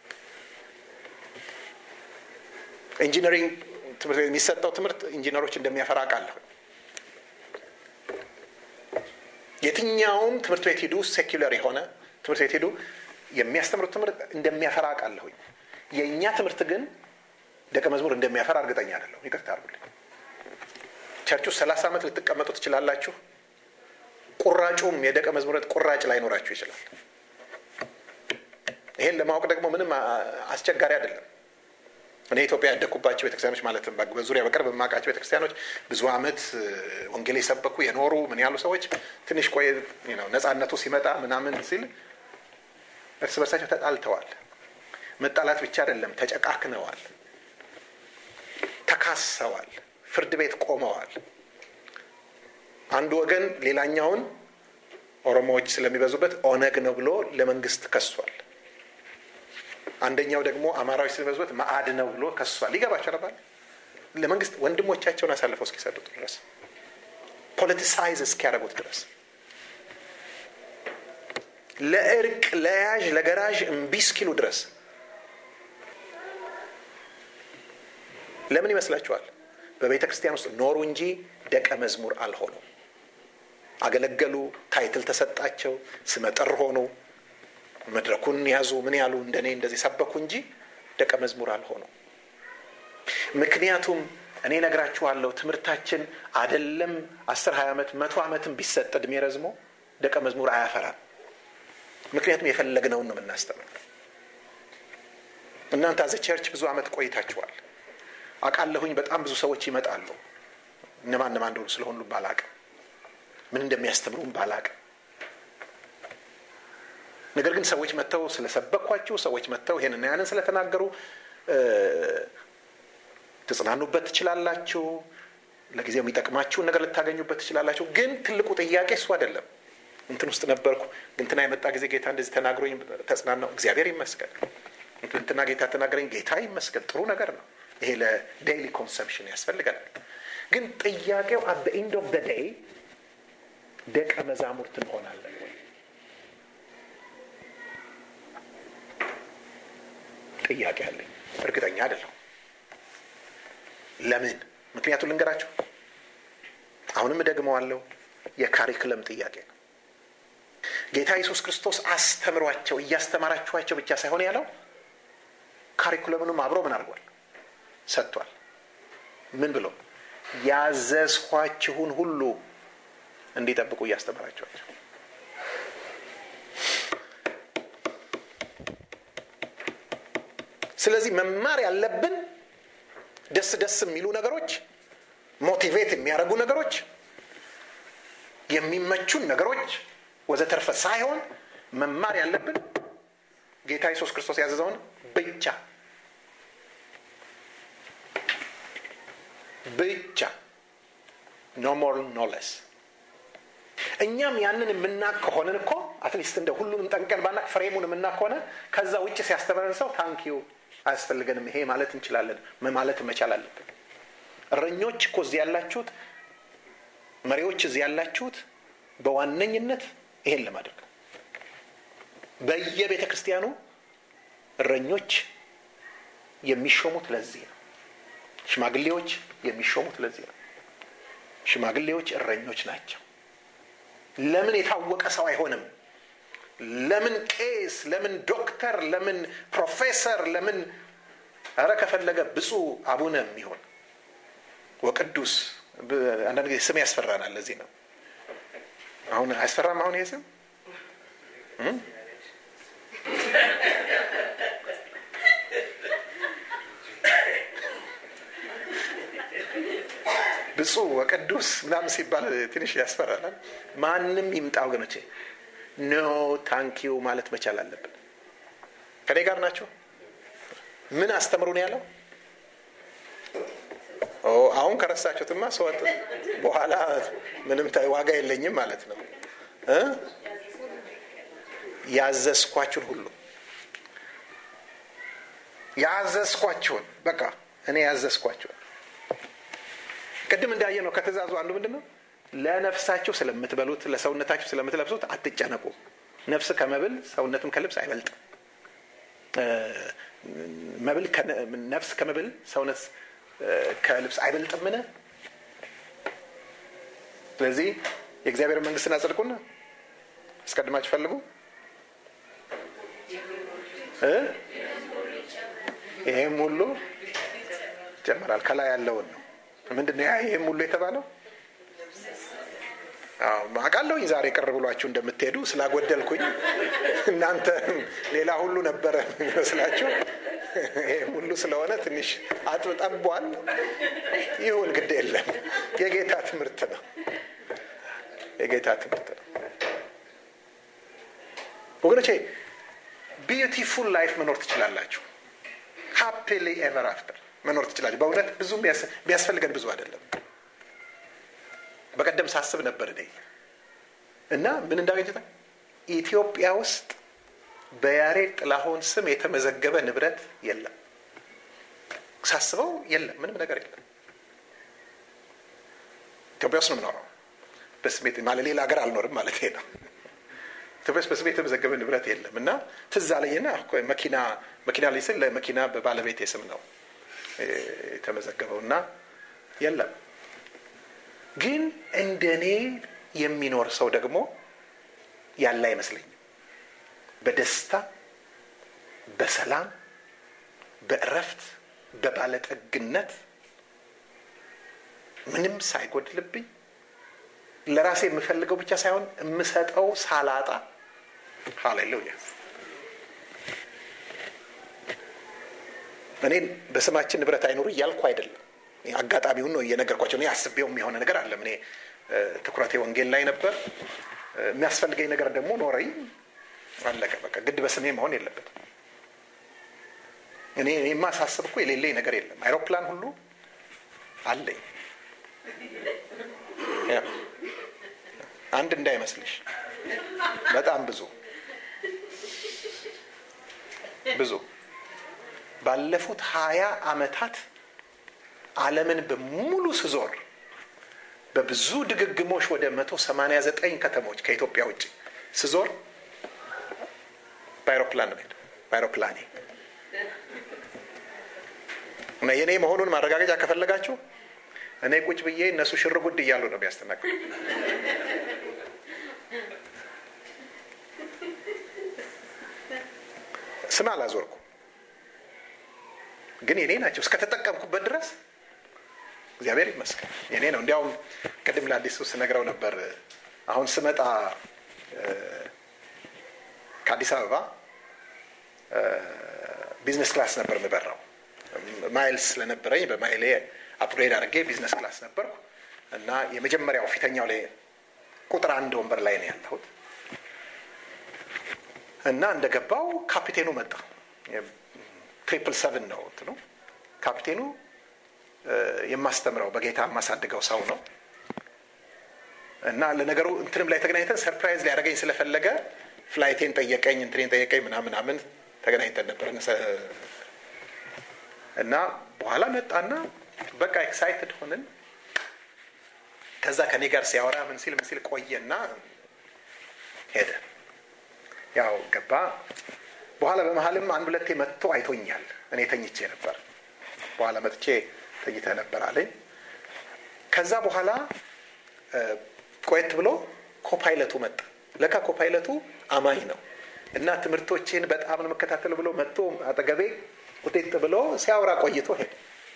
ኢንጂነሪንግ ትምህርት ቤት የሚሰጠው ትምህርት ኢንጂነሮች እንደሚያፈራ አውቃለሁ የትኛውም ትምህርት ቤት ሂዱ ሴኩለር የሆነ ትምህርት ቤት ሂዱ የሚያስተምሩት ትምህርት እንደሚያፈራ አውቃለሁኝ የእኛ ትምህርት ግን ደቀ መዝሙር እንደሚያፈራ እርግጠኛ አይደለሁ ይቅርታ አርጉልኝ ቸርች ውስጥ ሰላሳ ዓመት ልትቀመጡ ትችላላችሁ ቁራጩም የደቀ መዝሙረት ቁራጭ ላይኖራችሁ ይችላል ይሄን ለማወቅ ደግሞ ምንም አስቸጋሪ አይደለም እኔ ኢትዮጵያ ያደግኩባቸው ቤተክርስቲያኖች ማለትም በዙሪያ በቅርብ የማውቃቸው ቤተክርስቲያኖች ብዙ አመት ወንጌል የሰበኩ የኖሩ ምን ያሉ ሰዎች ትንሽ ቆይ ነጻነቱ ሲመጣ ምናምን ሲል እርስ በርሳቸው ተጣልተዋል። መጣላት ብቻ አይደለም፣ ተጨቃክነዋል፣ ተካሰዋል፣ ፍርድ ቤት ቆመዋል። አንዱ ወገን ሌላኛውን ኦሮሞዎች ስለሚበዙበት ኦነግ ነው ብሎ ለመንግስት ከሷል። አንደኛው ደግሞ አማራዎች ስለሚበዙበት መአድ ነው ብሎ ከሷል። ይገባቸው ነባል ለመንግስት ወንድሞቻቸውን አሳልፈው እስኪሰጡት ድረስ ፖለቲሳይዝ እስኪያደርጉት ድረስ ለእርቅ ለያዥ ለገራዥ እምቢ እስኪሉ ድረስ ለምን ይመስላችኋል? በቤተ ክርስቲያን ውስጥ ኖሩ እንጂ ደቀ መዝሙር አልሆኑም። አገለገሉ፣ ታይትል ተሰጣቸው፣ ስመጥር ሆኑ፣ መድረኩን ያዙ፣ ምን ያሉ እንደኔ እንደዚህ ሰበኩ እንጂ ደቀ መዝሙር አልሆኑ። ምክንያቱም እኔ ነግራችኋለሁ፣ ትምህርታችን አደለም አስር ሀያ ዓመት መቶ ዓመትም ቢሰጥ እድሜ ረዝሞ ደቀ መዝሙር አያፈራም። ምክንያቱም የፈለግነውን ነው የምናስተምረው። እናንተ አዘ ቸርች ብዙ ዓመት ቆይታችኋል። አውቃለሁኝ። በጣም ብዙ ሰዎች ይመጣሉ። እነማን እነማን እንደሆኑ ስለሆኑ ባላቅም ምን እንደሚያስተምሩም ባላቅም፣ ነገር ግን ሰዎች መጥተው ስለሰበኳችሁ፣ ሰዎች መጥተው ይሄንና ያንን ስለተናገሩ ትጽናኑበት ትችላላችሁ። ለጊዜው የሚጠቅማችሁን ነገር ልታገኙበት ትችላላችሁ። ግን ትልቁ ጥያቄ እሱ አይደለም። እንትን ውስጥ ነበርኩ እንትና የመጣ ጊዜ ጌታ እንደዚህ ተናግሮኝ ተጽናናው፣ እግዚአብሔር ይመስገን። እንትና ጌታ ተናገረኝ፣ ጌታ ይመስገን። ጥሩ ነገር ነው። ይሄ ለዴይሊ ኮንሰምፕሽን ያስፈልገናል። ግን ጥያቄው አት ኤንድ ኦፍ ዴይ ደቀ መዛሙርት እንሆናለን ወይ? ጥያቄ አለኝ። እርግጠኛ አይደለሁ። ለምን? ምክንያቱም ልንገራቸው። አሁንም እደግመዋለሁ። የካሪክለም ጥያቄ ነው። ጌታ ኢየሱስ ክርስቶስ አስተምሯቸው እያስተማራችኋቸው ብቻ ሳይሆን ያለው ካሪኩለምንም አብሮ ምን አድርጓል ሰጥቷል። ምን ብሎ ያዘዝኋችሁን ሁሉ እንዲጠብቁ እያስተማራችኋቸው። ስለዚህ መማር ያለብን ደስ ደስ የሚሉ ነገሮች፣ ሞቲቬት የሚያደርጉ ነገሮች፣ የሚመቹን ነገሮች ወዘተርፈ ሳይሆን መማር ያለብን ጌታ ኢየሱስ ክርስቶስ ያዘዘውን ብቻ ብቻ ኖ ሞር ኖ ለስ። እኛም ያንን የምናቅ ከሆንን እኮ አትሊስት እንደ ሁሉንም ጠንቀን ባናቅ ፍሬሙን የምናቅ ከሆነ ከዛ ውጭ ሲያስተምረን ሰው ታንኪዩ አያስፈልገንም ይሄ ማለት እንችላለን ማለት መቻል አለብን። እረኞች እኮ እዚህ ያላችሁት መሪዎች እዚህ ያላችሁት በዋነኝነት ይሄን ለማድረግ በየቤተ ክርስቲያኑ እረኞች የሚሾሙት ለዚህ ነው። ሽማግሌዎች የሚሾሙት ለዚህ ነው። ሽማግሌዎች እረኞች ናቸው። ለምን የታወቀ ሰው አይሆንም? ለምን ቄስ፣ ለምን ዶክተር፣ ለምን ፕሮፌሰር፣ ለምን ኧረ ከፈለገ ብፁዕ አቡነ የሚሆን ወቅዱስ አንዳንድ ጊዜ ስም ያስፈራናል። ለዚህ ነው አሁን አያስፈራም? አሁን ይሄ ስም ብፁዕ ወቅዱስ ምናምን ሲባል ትንሽ ያስፈራናል። ማንም ይምጣ ወገኖቼ፣ ኖ ታንኪዩ ማለት መቻል አለብን። ከኔ ጋር ናቸው። ምን አስተምሩ ነው ያለው? አሁን ከረሳችሁትማ ሰወጥ በኋላ ምንም ዋጋ የለኝም ማለት ነው። ያዘዝኳችሁን ሁሉ ያዘዝኳችሁን በቃ እኔ ያዘዝኳችሁን ቅድም እንዳየ ነው ከትእዛዙ አንዱ ምንድን ነው? ለነፍሳችሁ ስለምትበሉት ለሰውነታችሁ ስለምትለብሱት አትጨነቁ። ነፍስ ከመብል ሰውነትም ከልብስ አይበልጥም። መብል ነፍስ ከመብል ሰውነት ከልብስ አይበልጥምን? ስለዚህ የእግዚአብሔር መንግስትን አጽድቁና አስቀድማችሁ ፈልጉ። ይሄም ሁሉ ይጨመራል። ከላይ ያለውን ነው ምንድን ነው ይህም ሁሉ የተባለው? አውቃለሁኝ ዛሬ ቅር ብሏችሁ እንደምትሄዱ ስላጎደልኩኝ እናንተ ሌላ ሁሉ ነበረ የሚመስላችሁ። ይህም ሁሉ ስለሆነ ትንሽ አጥብጠቧል። ይሁን ግድ የለም የጌታ ትምህርት ነው። የጌታ ትምህርት ነው ወገኖቼ። ቢዩቲፉል ላይፍ መኖር ትችላላችሁ። ሃፒሊ ኤቨር አፍተር መኖር ትችላላችሁ። በእውነት ብዙ የሚያስፈልገን ብዙ አይደለም። በቀደም ሳስብ ነበር እኔ እና ምን እንዳገኘታ ኢትዮጵያ ውስጥ በያሬድ ጥላሁን ስም የተመዘገበ ንብረት የለም። ሳስበው የለም፣ ምንም ነገር የለም። ኢትዮጵያ ውስጥ ነው የምኖረው። በስሜት ማለት ሌላ ሀገር አልኖርም ማለት ነው። ኢትዮጵያ ውስጥ በስሜት የተመዘገበ ንብረት የለም እና ትዝ አለኝና መኪና መኪና ላይ ስል ለመኪና በባለቤት ስም ነው የተመዘገበው እና የለም። ግን እንደኔ የሚኖር ሰው ደግሞ ያለ አይመስለኝም። በደስታ በሰላም በእረፍት በባለጠግነት ምንም ሳይጎድልብኝ ለራሴ የምፈልገው ብቻ ሳይሆን የምሰጠው ሳላጣ ሃሌሉያ እኔ በስማችን ንብረት አይኑሩ እያልኩ አይደለም አጋጣሚውን ነው እየነገርኳቸው እኔ አስቤው የሚሆነ ነገር አለም እኔ ትኩረቴ ወንጌል ላይ ነበር የሚያስፈልገኝ ነገር ደግሞ ኖረኝ አለቀ በቃ ግድ በስሜ መሆን የለበትም እኔ የማሳስብ እኮ የሌለኝ ነገር የለም አይሮፕላን ሁሉ አለኝ አንድ እንዳይመስልሽ በጣም ብዙ ብዙ ባለፉት ሀያ አመታት አለምን በሙሉ ስዞር በብዙ ድግግሞች ወደ መቶ ሰማኒያ ዘጠኝ ከተሞች ከኢትዮጵያ ውጭ ስዞር በአይሮፕላን ነው በአይሮፕላኔ እና የእኔ መሆኑን ማረጋገጫ ከፈለጋችሁ እኔ ቁጭ ብዬ እነሱ ሽር ጉድ እያሉ ነው የሚያስተናግዱ ስም አላዞርኩ ግን የኔ ናቸው እስከተጠቀምኩበት ድረስ እግዚአብሔር ይመስገን የኔ ነው እንዲያውም ቅድም ለአዲሱ ስነግረው ነበር አሁን ስመጣ ከአዲስ አበባ ቢዝነስ ክላስ ነበር የምበራው ማይልስ ስለነበረኝ በማይሌ አፕግሬድ አድርጌ ቢዝነስ ክላስ ነበርኩ እና የመጀመሪያው ፊተኛው ላይ ቁጥር አንድ ወንበር ላይ ነው ያለሁት እና እንደገባው ካፒቴኑ መጣ ትሪፕል ሰቨን ነው እንትኑ ካፒቴኑ የማስተምረው በጌታ የማሳድገው ሰው ነው እና ለነገሩ እንትንም ላይ ተገናኝተን ሰርፕራይዝ ሊያደረገኝ ስለፈለገ ፍላይቴን ጠየቀኝ እንትኔን ጠየቀኝ ምናምናምን ተገናኝተን ነበር እና በኋላ መጣና በቃ ኤክሳይትድ ሆንን ከዛ ከኔ ጋር ሲያወራ ምን ሲል ምን ሲል ቆየና ሄደ ያው ገባ በኋላ በመሀልም አንድ ሁለቴ መጥቶ አይቶኛል እኔ ተኝቼ ነበር በኋላ መጥቼ ተኝተ ነበር አለኝ ከዛ በኋላ ቆየት ብሎ ኮፓይለቱ መጣ ለካ ኮፓይለቱ አማኝ ነው እና ትምህርቶችን በጣም ነው መከታተል ብሎ መጥቶ አጠገቤ ውጤት ብሎ ሲያወራ ቆይቶ ሄደ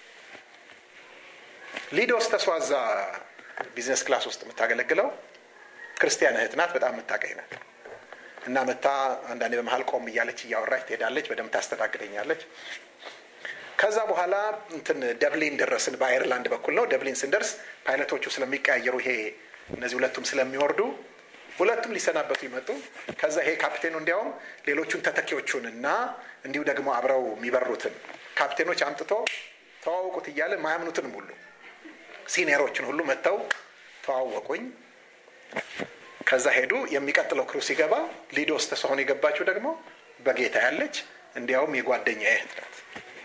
ሊዶስ ተስዋዛ ቢዝነስ ክላስ ውስጥ የምታገለግለው ክርስቲያን እህት ናት በጣም የምታቀኝ ናት እና መታ አንዳንዴ በመሀል ቆም እያለች እያወራች ትሄዳለች በደንብ ታስተናግደኛለች ከዛ በኋላ እንትን ደብሊን ደረስን በአይርላንድ በኩል ነው ደብሊን ስንደርስ ፓይለቶቹ ስለሚቀያየሩ ይሄ እነዚህ ሁለቱም ስለሚወርዱ ሁለቱም ሊሰናበቱ ይመጡ ከዛ ይሄ ካፕቴኑ እንዲያውም ሌሎቹን ተተኪዎቹን እና እንዲሁ ደግሞ አብረው የሚበሩትን ካፕቴኖች አምጥቶ ተዋወቁት እያለ ማያምኑትንም ሁሉ ሲኒየሮችን ሁሉ መጥተው ተዋወቁኝ ከዛ ሄዱ የሚቀጥለው ክሩ ሲገባ ሊዶስ ተስሆን የገባችው ደግሞ በጌታ ያለች እንዲያውም የጓደኛ እህት ናት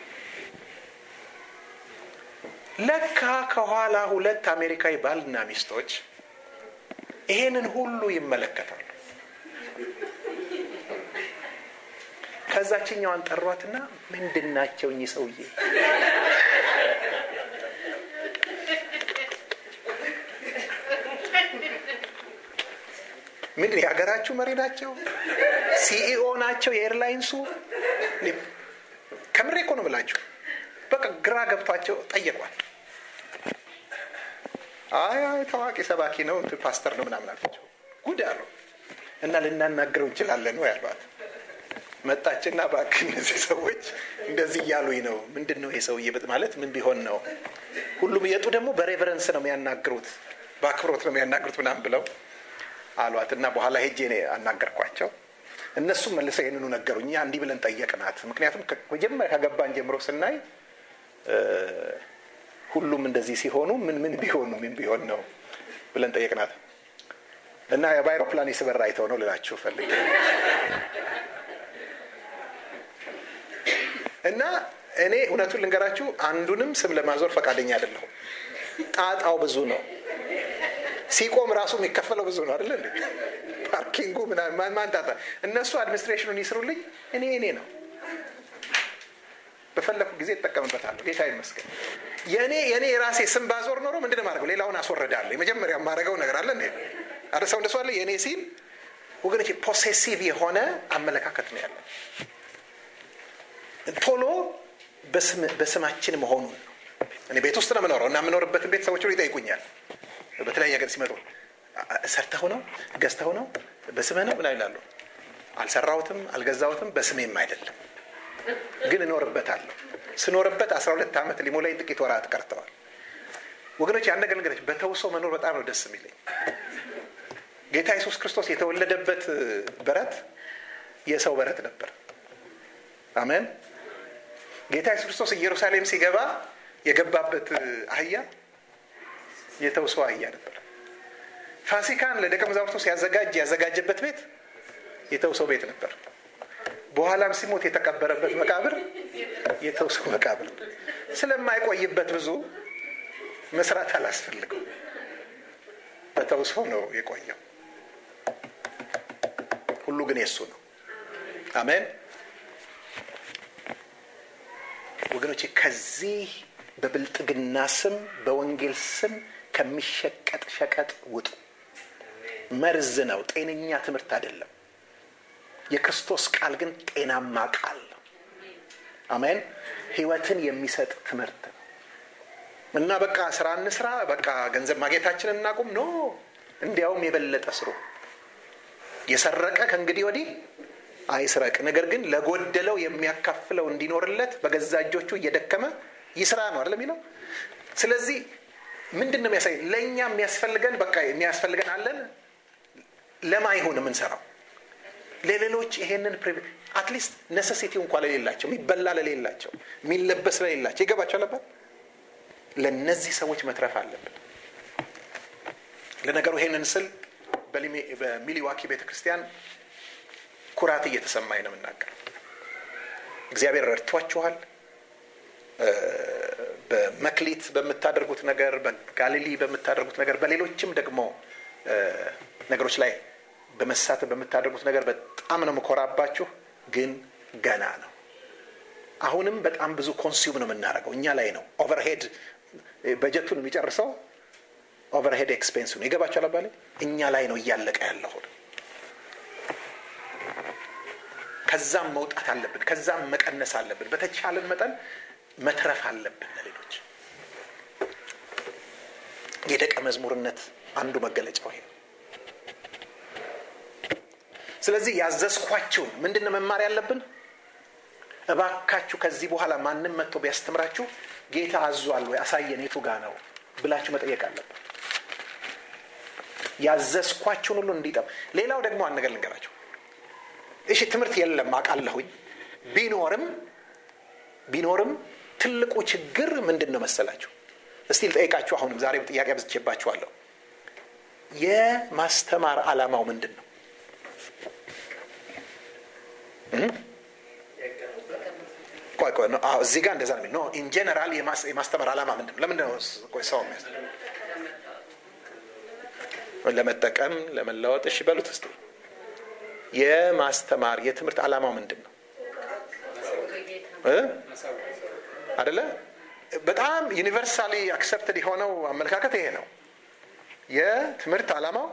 ለካ ከኋላ ሁለት አሜሪካዊ ባልና ሚስቶች ይሄንን ሁሉ ይመለከታሉ ከዛችኛዋን ጠሯትና ምንድን ናቸው እኚህ ሰውዬ ምንድን የሀገራችሁ መሪ ናቸው ሲኢኦ ናቸው የኤርላይንሱ ከምሬ እኮ ነው ብላችሁ በቃ ግራ ገብቷቸው ጠየቋል አይ አይ ታዋቂ ሰባኪ ነው ፓስተር ነው ምናምን አልኳቸው ጉድ አሉ እና ልናናግረው እንችላለን ነው ያሏት መጣችና ባክ እነዚህ ሰዎች እንደዚህ እያሉኝ ነው ምንድን ነው ይሄ ሰውዬ ማለት ምን ቢሆን ነው ሁሉም እየጡ ደግሞ በሬቨረንስ ነው የሚያናግሩት በአክብሮት ነው የሚያናግሩት ምናምን ብለው አሏት እና በኋላ ሄጄ እኔ አናገርኳቸው እነሱም መልሰው ይህንኑ ነገሩ እኛ እንዲህ ብለን ጠየቅናት ምክንያቱም መጀመሪያ ከገባን ጀምሮ ስናይ ሁሉም እንደዚህ ሲሆኑ ምን ምን ቢሆኑ ምን ቢሆን ነው ብለን ጠየቅናት እና በአይሮፕላን የስበር አይተው ነው ልላችሁ ፈልግ እና እኔ እውነቱን ልንገራችሁ አንዱንም ስም ለማዞር ፈቃደኛ አይደለሁም ጣጣው ብዙ ነው ሲቆም ራሱ የሚከፈለው ብዙ ነው አይደለ እንዴ ፓርኪንጉ ማን ጣጣ እነሱ አድሚኒስትሬሽኑን ይስሩልኝ እኔ እኔ ነው በፈለኩ ጊዜ እጠቀምበታለሁ ጌታ ይመስገን የእኔ የእኔ የራሴ ስም ባዞር ኖሮ ምንድን ማድረገው ሌላውን አስወረዳለሁ የመጀመሪያ የማደርገው ነገር አለ እንዴ አረ ሰው እንደሱ አለ የእኔ ሲል ወገኖች ፖሴሲቭ የሆነ አመለካከት ነው ያለን ቶሎ በስማችን መሆኑን ነው እኔ ቤት ውስጥ ነው የምኖረው እና የምኖርበትን ቤት ሰዎች ይጠይቁኛል በተለያየ ሀገር ሲመጡ ሰርተው ነው ገዝተው ነው በስምህ ነው ምና ይላሉ አልሰራሁትም አልገዛሁትም በስሜም አይደለም ግን እኖርበታለሁ ስኖርበት አስራ ሁለት ዓመት ሊሞላኝ ጥቂት ወራት ቀርተዋል ወገኖች ያን ነገር ነገሮች በተውሶ መኖር በጣም ነው ደስ የሚለኝ ጌታ ኢየሱስ ክርስቶስ የተወለደበት በረት የሰው በረት ነበር አሜን ጌታ ኢየሱስ ክርስቶስ ኢየሩሳሌም ሲገባ የገባበት አህያ የተውሶ አህያ ነበር ፋሲካን ለደቀ መዛሙርቱ ሲያዘጋጅ ያዘጋጀበት ቤት የተውሶ ቤት ነበር በኋላም ሲሞት የተቀበረበት መቃብር የተውሶ መቃብር ስለማይቆይበት ብዙ መስራት አላስፈልገው በተውሶ ነው የቆየው ሁሉ ግን የሱ ነው አሜን ወገኖቼ ከዚህ በብልጥግና ስም በወንጌል ስም ከሚሸቀጥ ሸቀጥ ውጡ መርዝ ነው ጤነኛ ትምህርት አይደለም የክርስቶስ ቃል ግን ጤናማ ቃል ነው አሜን ህይወትን የሚሰጥ ትምህርት ነው እና በቃ ስራ እንስራ በቃ ገንዘብ ማግኘታችንን እናቁም ኖ እንዲያውም የበለጠ ስሩ የሰረቀ ከእንግዲህ ወዲህ አይስረቅ ነገር ግን ለጎደለው የሚያካፍለው እንዲኖርለት በገዛ እጆቹ እየደከመ ይስራ ነው አይደለም የሚለው ስለዚህ ምንድን ነው የሚያሳይ ለእኛ የሚያስፈልገን በቃ የሚያስፈልገን አለን ለማ ይሁን የምንሰራው ለሌሎች ይሄንን አትሊስት ነሰሲቲ እንኳ ለሌላቸው የሚበላ ለሌላቸው የሚለበስ ለሌላቸው ይገባቸው ነበር ለእነዚህ ሰዎች መትረፍ አለብን ለነገሩ ይሄንን ስል በሚሊዋኪ ቤተክርስቲያን ኩራት እየተሰማኝ ነው የምናገር እግዚአብሔር ረድቷችኋል በመክሊት በምታደርጉት ነገር በጋሊሊ በምታደርጉት ነገር በሌሎችም ደግሞ ነገሮች ላይ በመሳተፍ በምታደርጉት ነገር በጣም ነው ምኮራባችሁ ግን ገና ነው አሁንም በጣም ብዙ ኮንሱም ነው የምናደርገው እኛ ላይ ነው ኦቨርሄድ በጀቱን የሚጨርሰው ኦቨርሄድ ኤክስፔንሱ ነው ይገባቸው አባለ እኛ ላይ ነው እያለቀ ያለው ከዛም መውጣት አለብን ከዛም መቀነስ አለብን በተቻለን መጠን መትረፍ አለብን ለሌሎች የደቀ መዝሙርነት አንዱ መገለጫው ይሄ ስለዚህ ያዘዝኳችሁን ምንድን ነው መማር ያለብን እባካችሁ ከዚህ በኋላ ማንም መጥቶ ቢያስተምራችሁ ጌታ አዟል ወይ አሳየን የቱ ጋ ነው ብላችሁ መጠየቅ አለብን ያዘዝኳችሁን ሁሉ እንዲጠም ሌላው ደግሞ አንድ ነገር ልንገራችሁ እሺ ትምህርት የለም አውቃለሁኝ ቢኖርም ቢኖርም ትልቁ ችግር ምንድን ነው መሰላችሁ እስቲ ልጠይቃችሁ አሁንም ዛሬ ጥያቄ አብዝቼባችኋለሁ የማስተማር አላማው ምንድን ነው ቆይ ቆይ እዚህ ጋር እንደዛ ነው ኢን ጀነራል የማስተማር አላማ ምንድን ነው ለምንድን ነው ሰው ለመጠቀም ለመለወጥ እሺ በሉት እስቲ የማስተማር የትምህርት አላማው ምንድን ነው አደለ በጣም ዩኒቨርሳሊ አክሰፕትድ የሆነው አመለካከት ይሄ ነው የትምህርት አላማው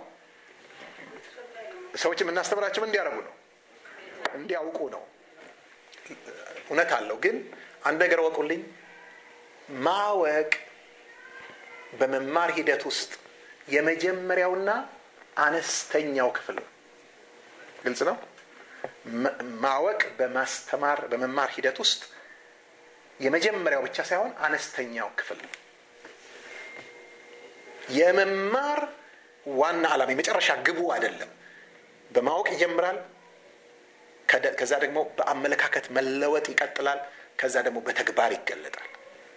ሰዎች የምናስተምራቸው እንዲያደርጉ ነው እንዲያውቁ ነው እውነት አለው ግን አንድ ነገር ወቁልኝ ማወቅ በመማር ሂደት ውስጥ የመጀመሪያውና አነስተኛው ክፍል ነው ግልጽ ነው ማወቅ በማስተማር በመማር ሂደት ውስጥ የመጀመሪያው ብቻ ሳይሆን አነስተኛው ክፍል ነው የመማር ዋና ዓላማ የመጨረሻ ግቡ አይደለም በማወቅ ይጀምራል ከዛ ደግሞ በአመለካከት መለወጥ ይቀጥላል። ከዛ ደግሞ በተግባር ይገለጣል።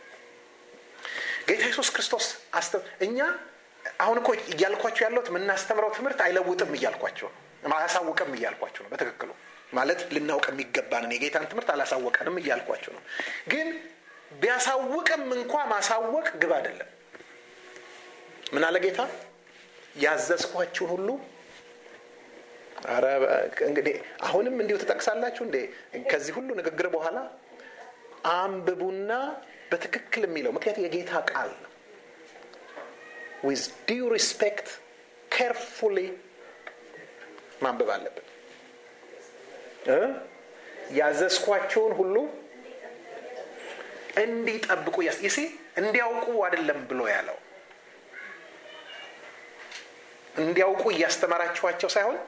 ጌታ ኢየሱስ ክርስቶስ እኛ አሁን እኮ እያልኳቸው ያለሁት የምናስተምረው ትምህርት አይለውጥም እያልኳቸው ነው፣ አያሳውቅም እያልኳቸው ነው። በትክክሉ ማለት ልናውቅ የሚገባንን የጌታን ትምህርት አላሳወቀንም እያልኳቸው ነው። ግን ቢያሳውቅም እንኳ ማሳወቅ ግብ አይደለም። ምን አለ ጌታ? ያዘዝኳችሁን ሁሉ ኧረ እንግዲህ አሁንም እንዲሁ ትጠቅሳላችሁ እንዴ? ከዚህ ሁሉ ንግግር በኋላ አንብቡና በትክክል የሚለው ምክንያት የጌታ ቃል ነው። ዊዝ ዲው ሪስፔክት ኬርፉሊ ማንበብ አለብን። ያዘዝኳቸውን ሁሉ እንዲጠብቁ ይሲ እንዲያውቁ አይደለም ብሎ ያለው እንዲያውቁ እያስተማራችኋቸው ሳይሆን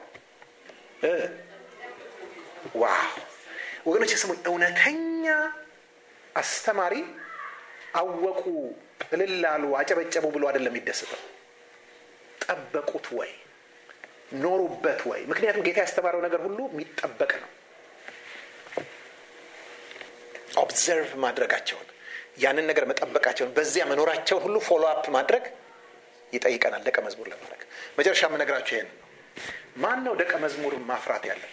ዋው ወገኖች ስሙ እውነተኛ አስተማሪ አወቁ እልል አሉ አጨበጨቡ ብሎ አይደለም የሚደሰተው ጠበቁት ወይ ኖሩበት ወይ ምክንያቱም ጌታ ያስተማረው ነገር ሁሉ የሚጠበቅ ነው ኦብዘርቭ ማድረጋቸውን ያንን ነገር መጠበቃቸውን በዚያ መኖራቸውን ሁሉ ፎሎ አፕ ማድረግ ይጠይቀናል ደቀ መዝሙር ለማድረግ መጨረሻ የምነግራቸው ይሄን ነው ማን ነው ደቀ መዝሙር ማፍራት ያለበት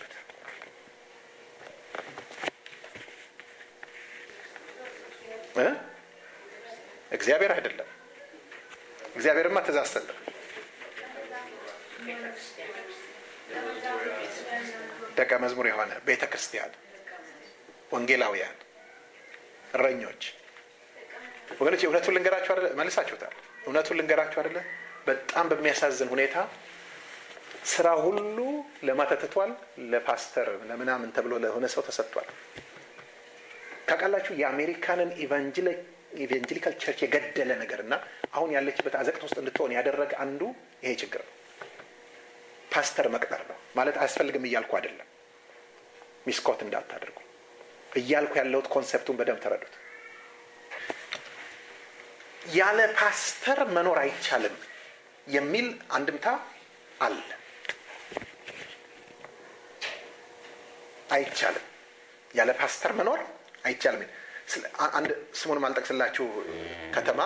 እግዚአብሔር አይደለም እግዚአብሔርማ ትእዛዝ ሰጠ ደቀ መዝሙር የሆነ ቤተ ክርስቲያን ወንጌላውያን እረኞች ወገኖች እውነቱን ልንገራችሁ አደለ መልሳችሁታል እውነቱን ልንገራችሁ አደለ በጣም በሚያሳዝን ሁኔታ ስራ ሁሉ ለማተትቷል ለፓስተር ለምናምን ተብሎ ለሆነ ሰው ተሰጥቷል ታውቃላችሁ የአሜሪካንን ኢቫንጀሊካል ቸርች የገደለ ነገር እና አሁን ያለችበት አዘቅት ውስጥ እንድትሆን ያደረገ አንዱ ይሄ ችግር ነው ፓስተር መቅጠር ነው ማለት አያስፈልግም እያልኩ አይደለም ሚስኮት እንዳታደርጉ እያልኩ ያለሁት ኮንሰፕቱን በደንብ ተረዱት ያለ ፓስተር መኖር አይቻልም የሚል አንድምታ አለ አይቻልም ያለ ፓስተር መኖር አይቻልም አንድ ስሙን ማልጠቅስላችሁ ከተማ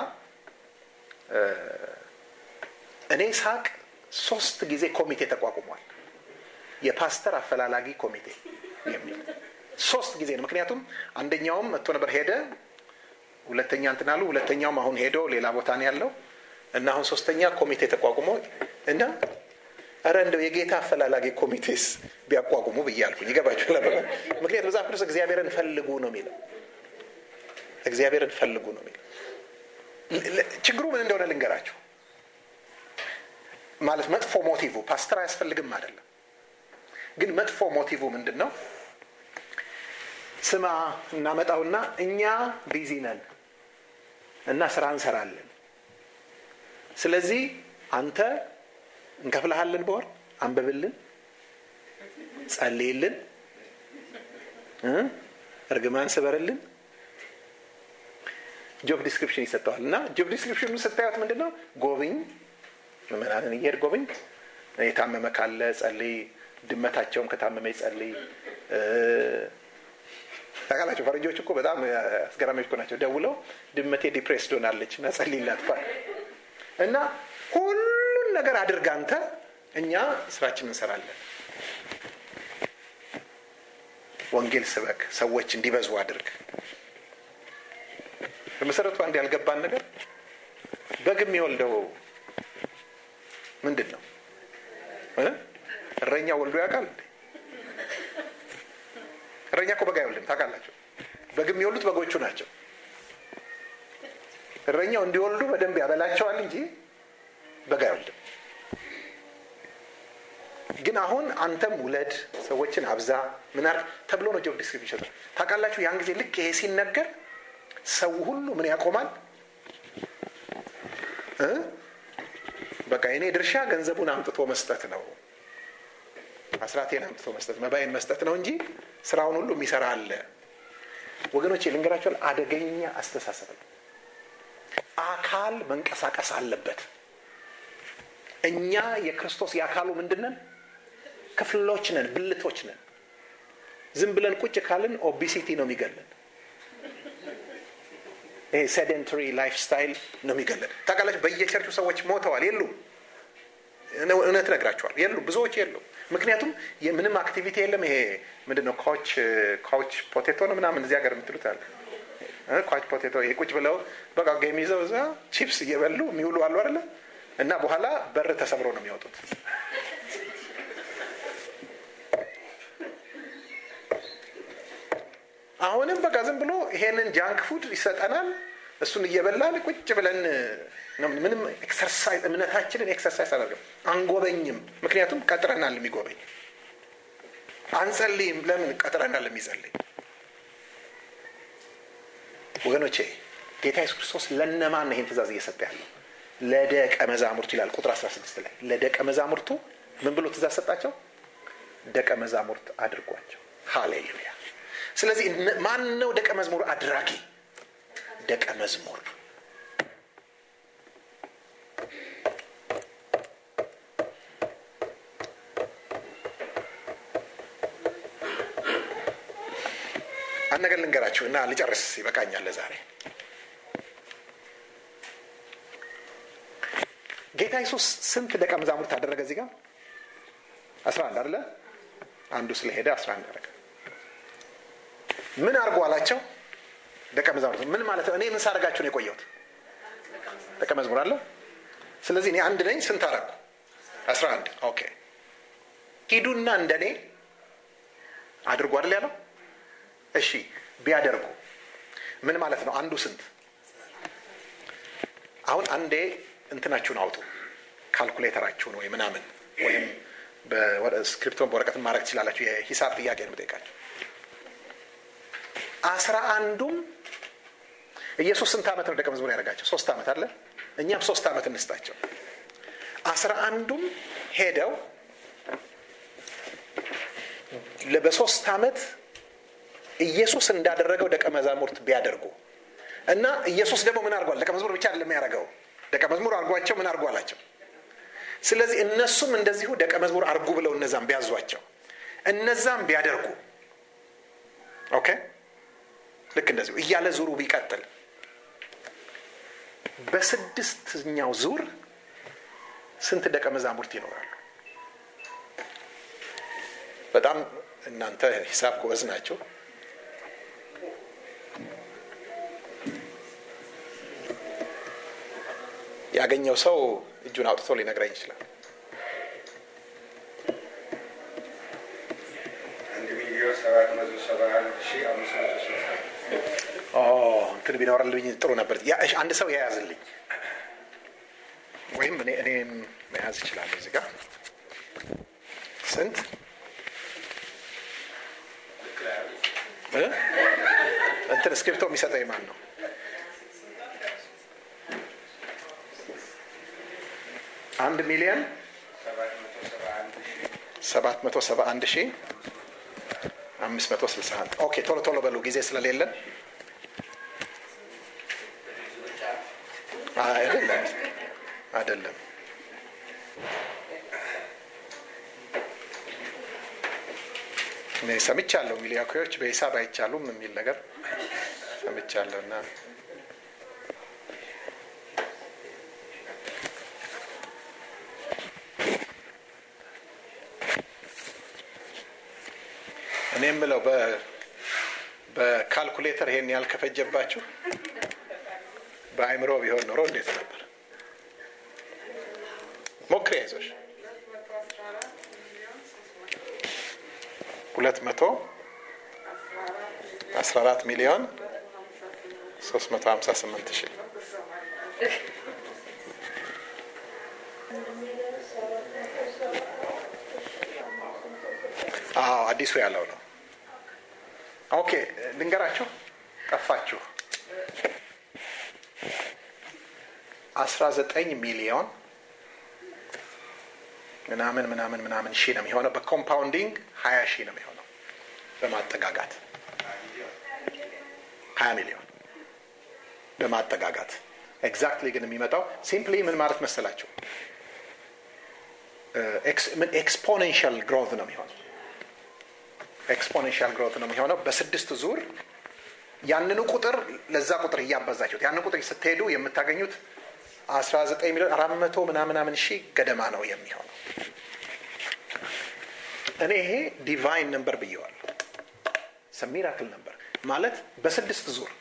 እኔ ሳቅ ሶስት ጊዜ ኮሚቴ ተቋቁሟል የፓስተር አፈላላጊ ኮሚቴ የሚል ሶስት ጊዜ ነው ምክንያቱም አንደኛውም መጥቶ ነበር ሄደ ሁለተኛ እንትን አሉ ሁለተኛውም አሁን ሄዶ ሌላ ቦታ ነው ያለው እና አሁን ሶስተኛ ኮሚቴ ተቋቁሞ እና አረ እንደው የጌታ አፈላላጊ ኮሚቴስ ቢያቋቁሙ ብያልኩኝ ይገባችሁ ምክንያት መጽሐፍ ቅዱስ እግዚአብሔርን ፈልጉ ነው የሚለው እግዚአብሔርን ፈልጉ ነው የሚለው ችግሩ ምን እንደሆነ ልንገራችሁ ማለት መጥፎ ሞቲቭ ፓስተር አያስፈልግም አይደለም ግን መጥፎ ሞቲቭ ምንድን ነው ስማ እናመጣውና እኛ ቢዚ ነን እና ስራ እንሰራለን ስለዚህ አንተ እንከፍልሃለን በወር አንብብልን ጸልይልን እርግማን ስበርልን ጆብ ዲስክሪፕሽን ይሰጠዋል እና ጆብ ዲስክሪፕሽኑ ስታዩት ምንድን ነው ጎብኝ ምናምን እየሄድ ጎብኝ የታመመ ካለ ጸልይ ድመታቸውም ከታመመ ይጸልይ ታውቃላችሁ ፈረንጆች እኮ በጣም አስገራሚዎች እኮ ናቸው ደውለው ድመቴ ዲፕሬስድ ሆናለች እና ጸልይላት ባል እና ሁሉን ነገር አድርግ አንተ እኛ ስራችን እንሰራለን ወንጌል ስበክ ሰዎች እንዲበዙ አድርግ በመሰረቱ አንድ ያልገባን ነገር በግ የሚወልደው ምንድን ነው እረኛ ወልዶ ያውቃል እረኛ እኮ በግ አይወልድም ታውቃላቸው በግ የሚወልዱት በጎቹ ናቸው እረኛው እንዲወልዱ በደንብ ያበላቸዋል እንጂ በግ አይወልድም ግን አሁን አንተም ውለድ ሰዎችን አብዛ ምናር ተብሎ ነው ጆብ ዲስክሪፕሽን ይሰጣል ታውቃላችሁ ያን ጊዜ ልክ ይሄ ሲነገር ሰው ሁሉ ምን ያቆማል በቃ የኔ ድርሻ ገንዘቡን አምጥቶ መስጠት ነው አስራቴን አምጥቶ መስጠት መባይን መስጠት ነው እንጂ ስራውን ሁሉ የሚሰራ አለ ወገኖች ልንገራቸዋል አደገኛ አስተሳሰብ ነው አካል መንቀሳቀስ አለበት እኛ የክርስቶስ የአካሉ ምንድነን ክፍሎች ነን ብልቶች ነን ዝም ብለን ቁጭ ካልን ኦቢሲቲ ነው የሚገለን ይሄ ሴደንተሪ ላይፍ ስታይል ነው የሚገለን ታውቃላችሁ በየቸርቹ ሰዎች ሞተዋል የሉም እውነት ነግራቸዋል የሉ ብዙዎች የሉ ምክንያቱም ምንም አክቲቪቲ የለም ይሄ ምንድነው ካውች ካውች ፖቴቶ ነው ምናምን እዚህ ሀገር የምትሉት አለ ኳች ፖቴቶ ይሄ ቁጭ ብለው በቃ ጌም ይዘው እዛ ቺፕስ እየበሉ የሚውሉ አሉ አይደለ እና በኋላ በር ተሰብሮ ነው የሚወጡት አሁንም በቃ ዝም ብሎ ይሄንን ጃንክ ፉድ ይሰጠናል እሱን እየበላን ቁጭ ብለን ምንም ኤክሰርሳይዝ እምነታችንን ኤክሰርሳይዝ አደርገም አንጎበኝም ምክንያቱም ቀጥረናል የሚጎበኝ አንጸልይም ለምን ቀጥረናል የሚጸልይ ወገኖቼ ጌታ ኢየሱስ ክርስቶስ ለነማን ነው ይህን ትእዛዝ እየሰጠ ያለው ለደቀ መዛሙርቱ ይላል ቁጥር 16 ላይ ለደቀ መዛሙርቱ ምን ብሎ ትእዛዝ ሰጣቸው ደቀ መዛሙርት አድርጓቸው ሃሌሉያ ስለዚህ ማን ነው ደቀ መዝሙር አድራጊ ደቀ መዝሙር አንድ ነገር ልንገራችሁ እና ልጨርስ ይበቃኛል ለዛሬ ጌታ ኢየሱስ ስንት ደቀ መዛሙርት አደረገ እዚህ ጋር አስራ አንድ አደለ አንዱ ስለሄደ አስራ አንድ አደረገ ምን አድርጎ አላቸው ደቀ መዛሙርት ምን ማለት ነው እኔ ምን ሳደርጋችሁ ነው የቆየሁት ደቀ መዝሙር አለ ስለዚህ እኔ አንድ ነኝ ስንት አረኩ አስራ አንድ ኦኬ ሂዱና እንደኔ አድርጎ አይደል ያለው እሺ ቢያደርጉ ምን ማለት ነው አንዱ ስንት አሁን አንዴ እንትናችሁን አውጡ ካልኩሌተራችሁን ወይ ምናምን ወይም ስክሪፕቶን በወረቀትን ማድረግ ትችላላችሁ የሂሳብ ጥያቄ ነው ጠይቃችሁ አስራ አንዱም ኢየሱስ ስንት ዓመት ነው ደቀ መዝሙር ያደረጋቸው ሶስት ዓመት አለ እኛም ሶስት ዓመት እንስጣቸው አስራ አንዱም ሄደው በሶስት ዓመት ኢየሱስ እንዳደረገው ደቀ መዛሙርት ቢያደርጉ እና ኢየሱስ ደግሞ ምን አድርጓል ደቀ መዝሙር ብቻ አይደለም ያደረገው ደቀ መዝሙር አድርጓቸው ምን አድርጎ አላቸው ስለዚህ እነሱም እንደዚሁ ደቀ መዝሙር አርጉ ብለው እነዛም ቢያዟቸው እነዛም ቢያደርጉ ኦኬ ልክ እንደዚሁ እያለ ዙሩ ቢቀጥል በስድስተኛው ዙር ስንት ደቀ መዛሙርት ይኖራሉ በጣም እናንተ ሂሳብ ጎበዝ ናቸው ያገኘው ሰው እጁን አውጥቶ ሊነግረኝ ይችላል እንትን ቢኖርልኝ ጥሩ ነበር አንድ ሰው የያዝልኝ ወይም እኔ እኔም መያዝ ይችላለሁ እዚህ ጋር ስንት እንትን እስክሪፕቶ የሚሰጠኝ ማን ነው አንድ ሚሊዮን ሰባት መቶ ሰባ አንድ ሺህ አምስት መቶ ስልሳ አንድ ኦኬ ቶሎ ቶሎ በሉ ጊዜ ስለሌለን አይደለም አይደለም እኔ ሰምቻለሁ ሚሊያኮዎች በሂሳብ አይቻሉም የሚል ነገር ሰምቻለሁ እና እኔ የምለው በካልኩሌተር ይሄን ያህል ከፈጀባችሁ በአይምሮ ቢሆን ኖሮ እንዴት ነበር ሞክሪ አይዞሽ ሁለት መቶ አስራ አራት ሚሊዮን ሶስት መቶ ሀምሳ ስምንት ሺህ አዎ አዲሱ ያለው ነው ኦኬ ልንገራችሁ ጠፋችሁ አስራ ዘጠኝ ሚሊዮን ምናምን ምናምን ምናምን ሺህ ነው የሚሆነው በኮምፓውንዲንግ ሀያ ሺህ ነው የሚሆነው በማጠጋጋት ሀያ ሚሊዮን በማጠጋጋት ኤግዛክትሊ ግን የሚመጣው ሲምፕሊ ምን ማለት መሰላችሁ ኤክስፖኔንሻል ግሮት ነው የሚሆነው ኤክስፖኔንሻል ግሮት ነው የሚሆነው በስድስት ዙር ያንኑ ቁጥር ለዛ ቁጥር እያባዛችሁት ያንን ቁጥር ስትሄዱ የምታገኙት 19 ሚሊዮን አራት መቶ ምናምናምን ሺህ ገደማ ነው የሚሆነው እኔ ይሄ ዲቫይን ነምበር ብየዋለሁ ሚራክል ነበር ማለት በስድስት ዙር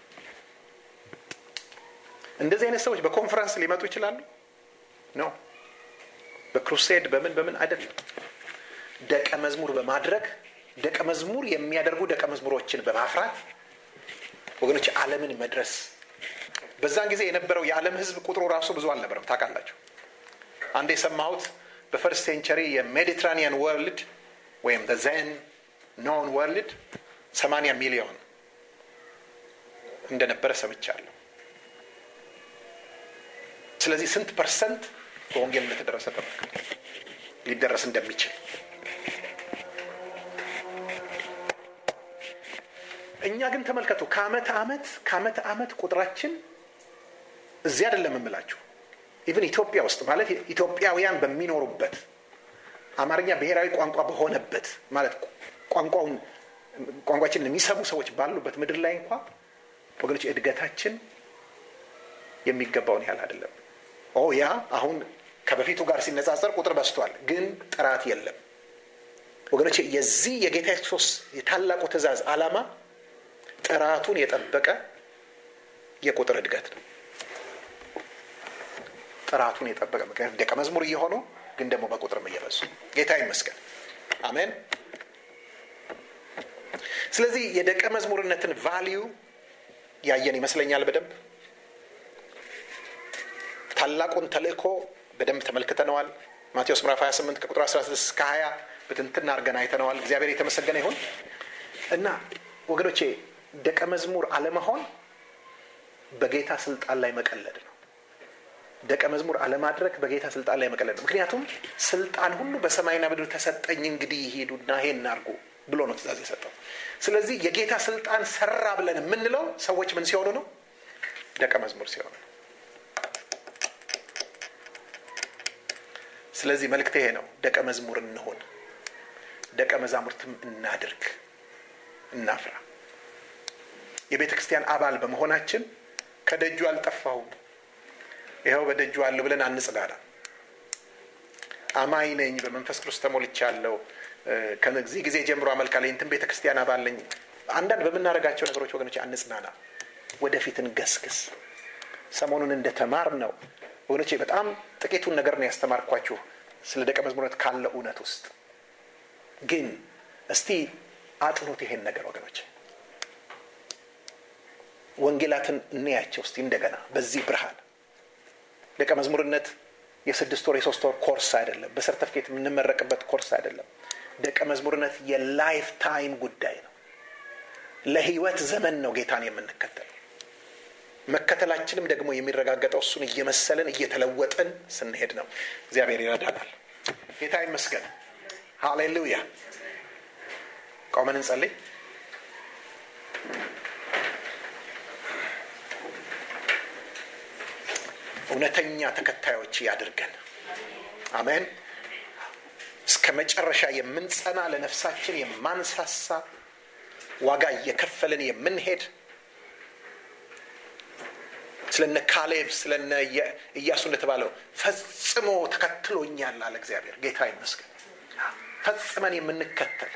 እንደዚህ አይነት ሰዎች በኮንፈረንስ ሊመጡ ይችላሉ ኖ በክሩሴድ በምን በምን አይደለም ደቀ መዝሙር በማድረግ ደቀ መዝሙር የሚያደርጉ ደቀ መዝሙሮችን በማፍራት ወገኖች አለምን መድረስ በዛን ጊዜ የነበረው የዓለም ህዝብ ቁጥሩ ራሱ ብዙ አልነበረም ታውቃላችሁ አንድ የሰማሁት በፈርስት ሴንቸሪ የሜዲትራኒያን ወርልድ ወይም ዘን ኖን ወርልድ ሰማንያ ሚሊዮን እንደነበረ ሰምቻለሁ ስለዚህ ስንት ፐርሰንት በወንጌል እንደተደረሰ ተመልከቱ ሊደረስ እንደሚችል እኛ ግን ተመልከቱ ከአመት አመት ከአመት አመት ቁጥራችን እዚህ አይደለም የምላችሁ ኢቭን ኢትዮጵያ ውስጥ ማለት ኢትዮጵያውያን በሚኖሩበት አማርኛ ብሔራዊ ቋንቋ በሆነበት ማለት ቋንቋውን ቋንቋችንን የሚሰሙ ሰዎች ባሉበት ምድር ላይ እንኳ ወገኖች እድገታችን የሚገባውን ያህል አይደለም ኦ ያ አሁን ከበፊቱ ጋር ሲነጻጸር ቁጥር በስቷል ግን ጥራት የለም ወገኖች የዚህ የጌታ ክርስቶስ የታላቁ ትእዛዝ አላማ ጥራቱን የጠበቀ የቁጥር እድገት ነው ጥራቱን የጠበቀ ምክንያቱም ደቀ መዝሙር እየሆኑ ግን ደግሞ በቁጥርም እየበዙ ጌታ ይመስገን አሜን ስለዚህ የደቀ መዝሙርነትን ቫሊዩ ያየን ይመስለኛል በደንብ ታላቁን ተልእኮ በደንብ ተመልክተነዋል ማቴዎስ ምዕራፍ 28 ከቁጥር 16 እስከ 20 ብትንትና አርገን አይተነዋል እግዚአብሔር የተመሰገነ ይሁን እና ወገኖቼ ደቀ መዝሙር አለመሆን በጌታ ስልጣን ላይ መቀለድ ነው ደቀ መዝሙር አለማድረግ በጌታ ስልጣን ላይ መቀለድ ነው ምክንያቱም ስልጣን ሁሉ በሰማይና ምድር ተሰጠኝ እንግዲህ ሂዱና ይሄን አርጉ ብሎ ነው ትእዛዝ የሰጠው ስለዚህ የጌታ ስልጣን ሰራ ብለን የምንለው ሰዎች ምን ሲሆኑ ነው ደቀ መዝሙር ሲሆኑ ነው ስለዚህ መልክት ይሄ ነው ደቀ መዝሙር እንሆን ደቀ መዛሙርትም እናድርግ እናፍራ የቤተ ክርስቲያን አባል በመሆናችን ከደጁ አልጠፋሁም ይኸው በደጁ አለሁ ብለን አንጽዳዳ አማኝ ነኝ በመንፈስ ቅዱስ ተሞልቻለሁ ከዚህ ጊዜ ጀምሮ አመልካለሁ እንትን ቤተ ክርስቲያን አባል ነኝ አንዳንድ በምናደርጋቸው ነገሮች ወገኖች አንጽናና ወደፊት እንገስግስ ሰሞኑን እንደተማር ነው ወገኖቼ በጣም ጥቂቱን ነገር ነው ያስተማርኳችሁ ስለ ደቀ መዝሙርነት ካለ እውነት ውስጥ ግን እስቲ አጥኑት ይሄን ነገር ወገኖች ወንጌላትን እንያቸው እስቲ እንደገና በዚህ ብርሃን ደቀ መዝሙርነት የስድስት ወር የሶስት ወር ኮርስ አይደለም በሰርተፍኬት የምንመረቅበት ኮርስ አይደለም ደቀ መዝሙርነት የላይፍ ታይም ጉዳይ ነው ለህይወት ዘመን ነው ጌታን የምንከተለው መከተላችንም ደግሞ የሚረጋገጠው እሱን እየመሰልን እየተለወጥን ስንሄድ ነው እግዚአብሔር ይረዳናል ጌታ ይመስገን ሃሌሉያ ቆመን እንጸልይ እውነተኛ ተከታዮች ያድርገን አሜን እስከ መጨረሻ የምንጸና ለነፍሳችን የማንሳሳ ዋጋ እየከፈልን የምንሄድ ስለነ ካሌብ ስለነ እያሱ እንደተባለው ፈጽሞ ተከትሎኛል አለ እግዚአብሔር ጌታ ይመስገን ፈጽመን የምንከተል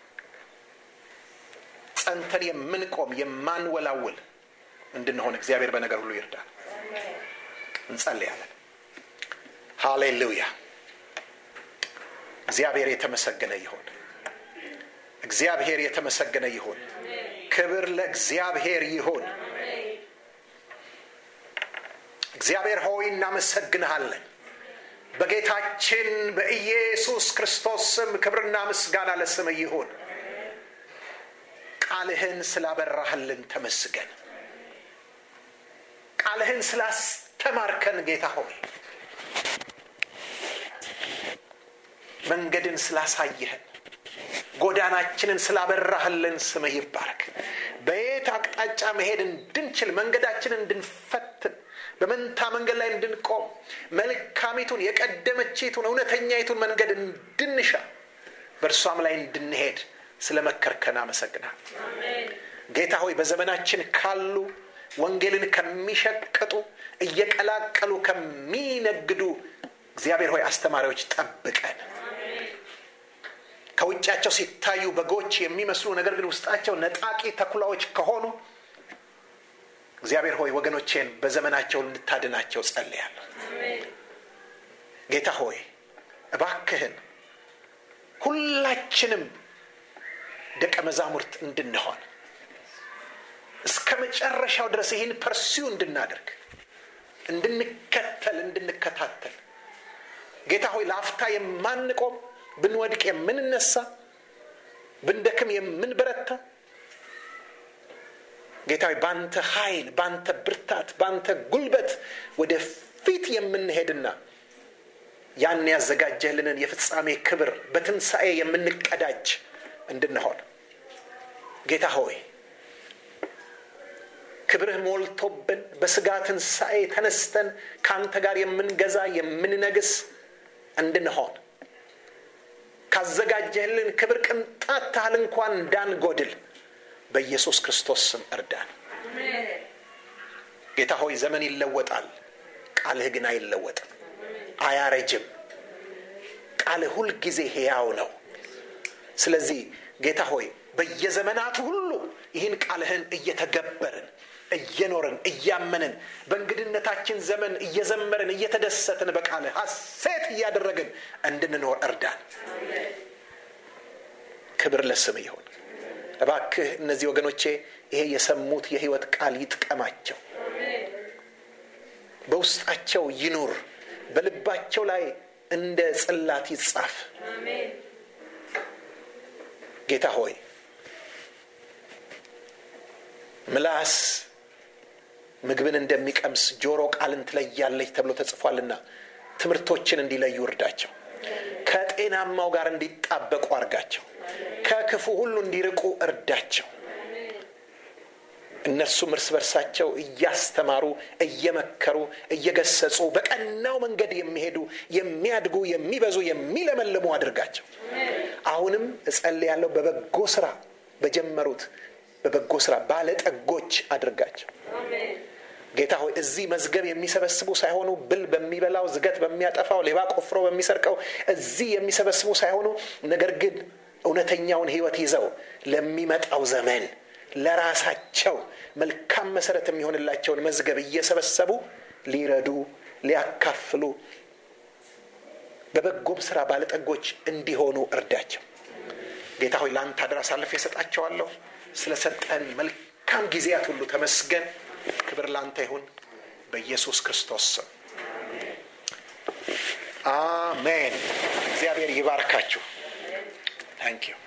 ጸንተን የምንቆም የማንወላውል እንድንሆን እግዚአብሔር በነገር ሁሉ ይርዳል እንጸልያለን ሃሌሉያ እግዚአብሔር የተመሰገነ ይሁን እግዚአብሔር የተመሰገነ ይሁን ክብር ለእግዚአብሔር ይሁን እግዚአብሔር ሆይ እናመሰግንሃለን በጌታችን በኢየሱስ ክርስቶስ ስም ክብርና ምስጋና ለስም ይሁን ቃልህን ስላበራህልን ተመስገን ቃልህን ስላስተማርከን ጌታ ሆይ መንገድን ስላሳየህን ጎዳናችንን ስላበራህልን ስምህ ይባረክ በየት አቅጣጫ መሄድ እንድንችል መንገዳችንን እንድንፈትን በመንታ መንገድ ላይ እንድንቆም መልካሚቱን የቀደመችቱን እውነተኛይቱን መንገድ እንድንሻ በእርሷም ላይ እንድንሄድ ስለ መከርከን አመሰግናል ጌታ ሆይ በዘመናችን ካሉ ወንጌልን ከሚሸቅጡ እየቀላቀሉ ከሚነግዱ እግዚአብሔር ሆይ አስተማሪዎች ጠብቀን ከውጫቸው ሲታዩ በጎች የሚመስሉ ነገር ግን ውስጣቸው ነጣቂ ተኩላዎች ከሆኑ እግዚአብሔር ሆይ ወገኖቼን በዘመናቸው እንድታድናቸው ጸልያለሁ ጌታ ሆይ እባክህን ሁላችንም ደቀ መዛሙርት እንድንሆን እስከ መጨረሻው ድረስ ይህን ፐርሲው እንድናደርግ እንድንከተል እንድንከታተል ጌታ ሆይ ለአፍታ የማንቆም ብንወድቅ የምንነሳ ብንደክም የምንበረታ ጌታ ሆይ በአንተ ኃይል በአንተ ብርታት በአንተ ጉልበት ወደፊት የምንሄድና ያን ያዘጋጀህልንን የፍጻሜ ክብር በትንሣኤ የምንቀዳጅ እንድንሆን ጌታ ሆይ ክብርህ ሞልቶብን በስጋ ትንሣኤ ተነስተን ከአንተ ጋር የምንገዛ የምንነግስ እንድንሆን ካዘጋጀህልን ክብር ቅንጣት ታህል እንኳን እንዳንጎድል በኢየሱስ ክርስቶስ ስም እርዳን ጌታ ሆይ ዘመን ይለወጣል ቃልህ ግን አይለወጥም አያረጅም ቃልህ ሁልጊዜ ሕያው ነው ስለዚህ ጌታ ሆይ በየዘመናቱ ሁሉ ይህን ቃልህን እየተገበርን እየኖርን እያመንን በእንግድነታችን ዘመን እየዘመርን እየተደሰትን በቃልህ ሐሴት እያደረግን እንድንኖር እርዳን ክብር ለስም ይሁን እባክህ እነዚህ ወገኖቼ ይሄ የሰሙት የህይወት ቃል ይጥቀማቸው በውስጣቸው ይኑር በልባቸው ላይ እንደ ጽላት ይጻፍ ጌታ ሆይ ምላስ ምግብን እንደሚቀምስ ጆሮ ቃልን ትለያለች ተብሎ ተጽፏልና ትምህርቶችን እንዲለዩ እርዳቸው ከጤናማው ጋር እንዲጣበቁ አርጋቸው ከክፉ ሁሉ እንዲርቁ እርዳቸው እነርሱም እርስ በርሳቸው እያስተማሩ እየመከሩ እየገሰጹ በቀናው መንገድ የሚሄዱ የሚያድጉ የሚበዙ የሚለመልሙ አድርጋቸው አሁንም እጸልያለሁ በበጎ ስራ በጀመሩት በበጎ ስራ ባለጠጎች አድርጋቸው ጌታ ሆይ እዚህ መዝገብ የሚሰበስቡ ሳይሆኑ ብል በሚበላው ዝገት በሚያጠፋው ሌባ ቆፍሮ በሚሰርቀው እዚህ የሚሰበስቡ ሳይሆኑ ነገር ግን እውነተኛውን ህይወት ይዘው ለሚመጣው ዘመን ለራሳቸው መልካም መሰረት የሚሆንላቸውን መዝገብ እየሰበሰቡ ሊረዱ ሊያካፍሉ በበጎም ስራ ባለጠጎች እንዲሆኑ እርዳቸው ጌታ ሆይ ለአንተ አደራ አሳልፍ የሰጣቸዋለሁ ስለሰጠን መልካም ጊዜያት ሁሉ ተመስገን ክብር ላንተ ይሁን በኢየሱስ ክርስቶስ ስም አሜን እግዚአብሔር ይባርካችሁ ታንኪዩ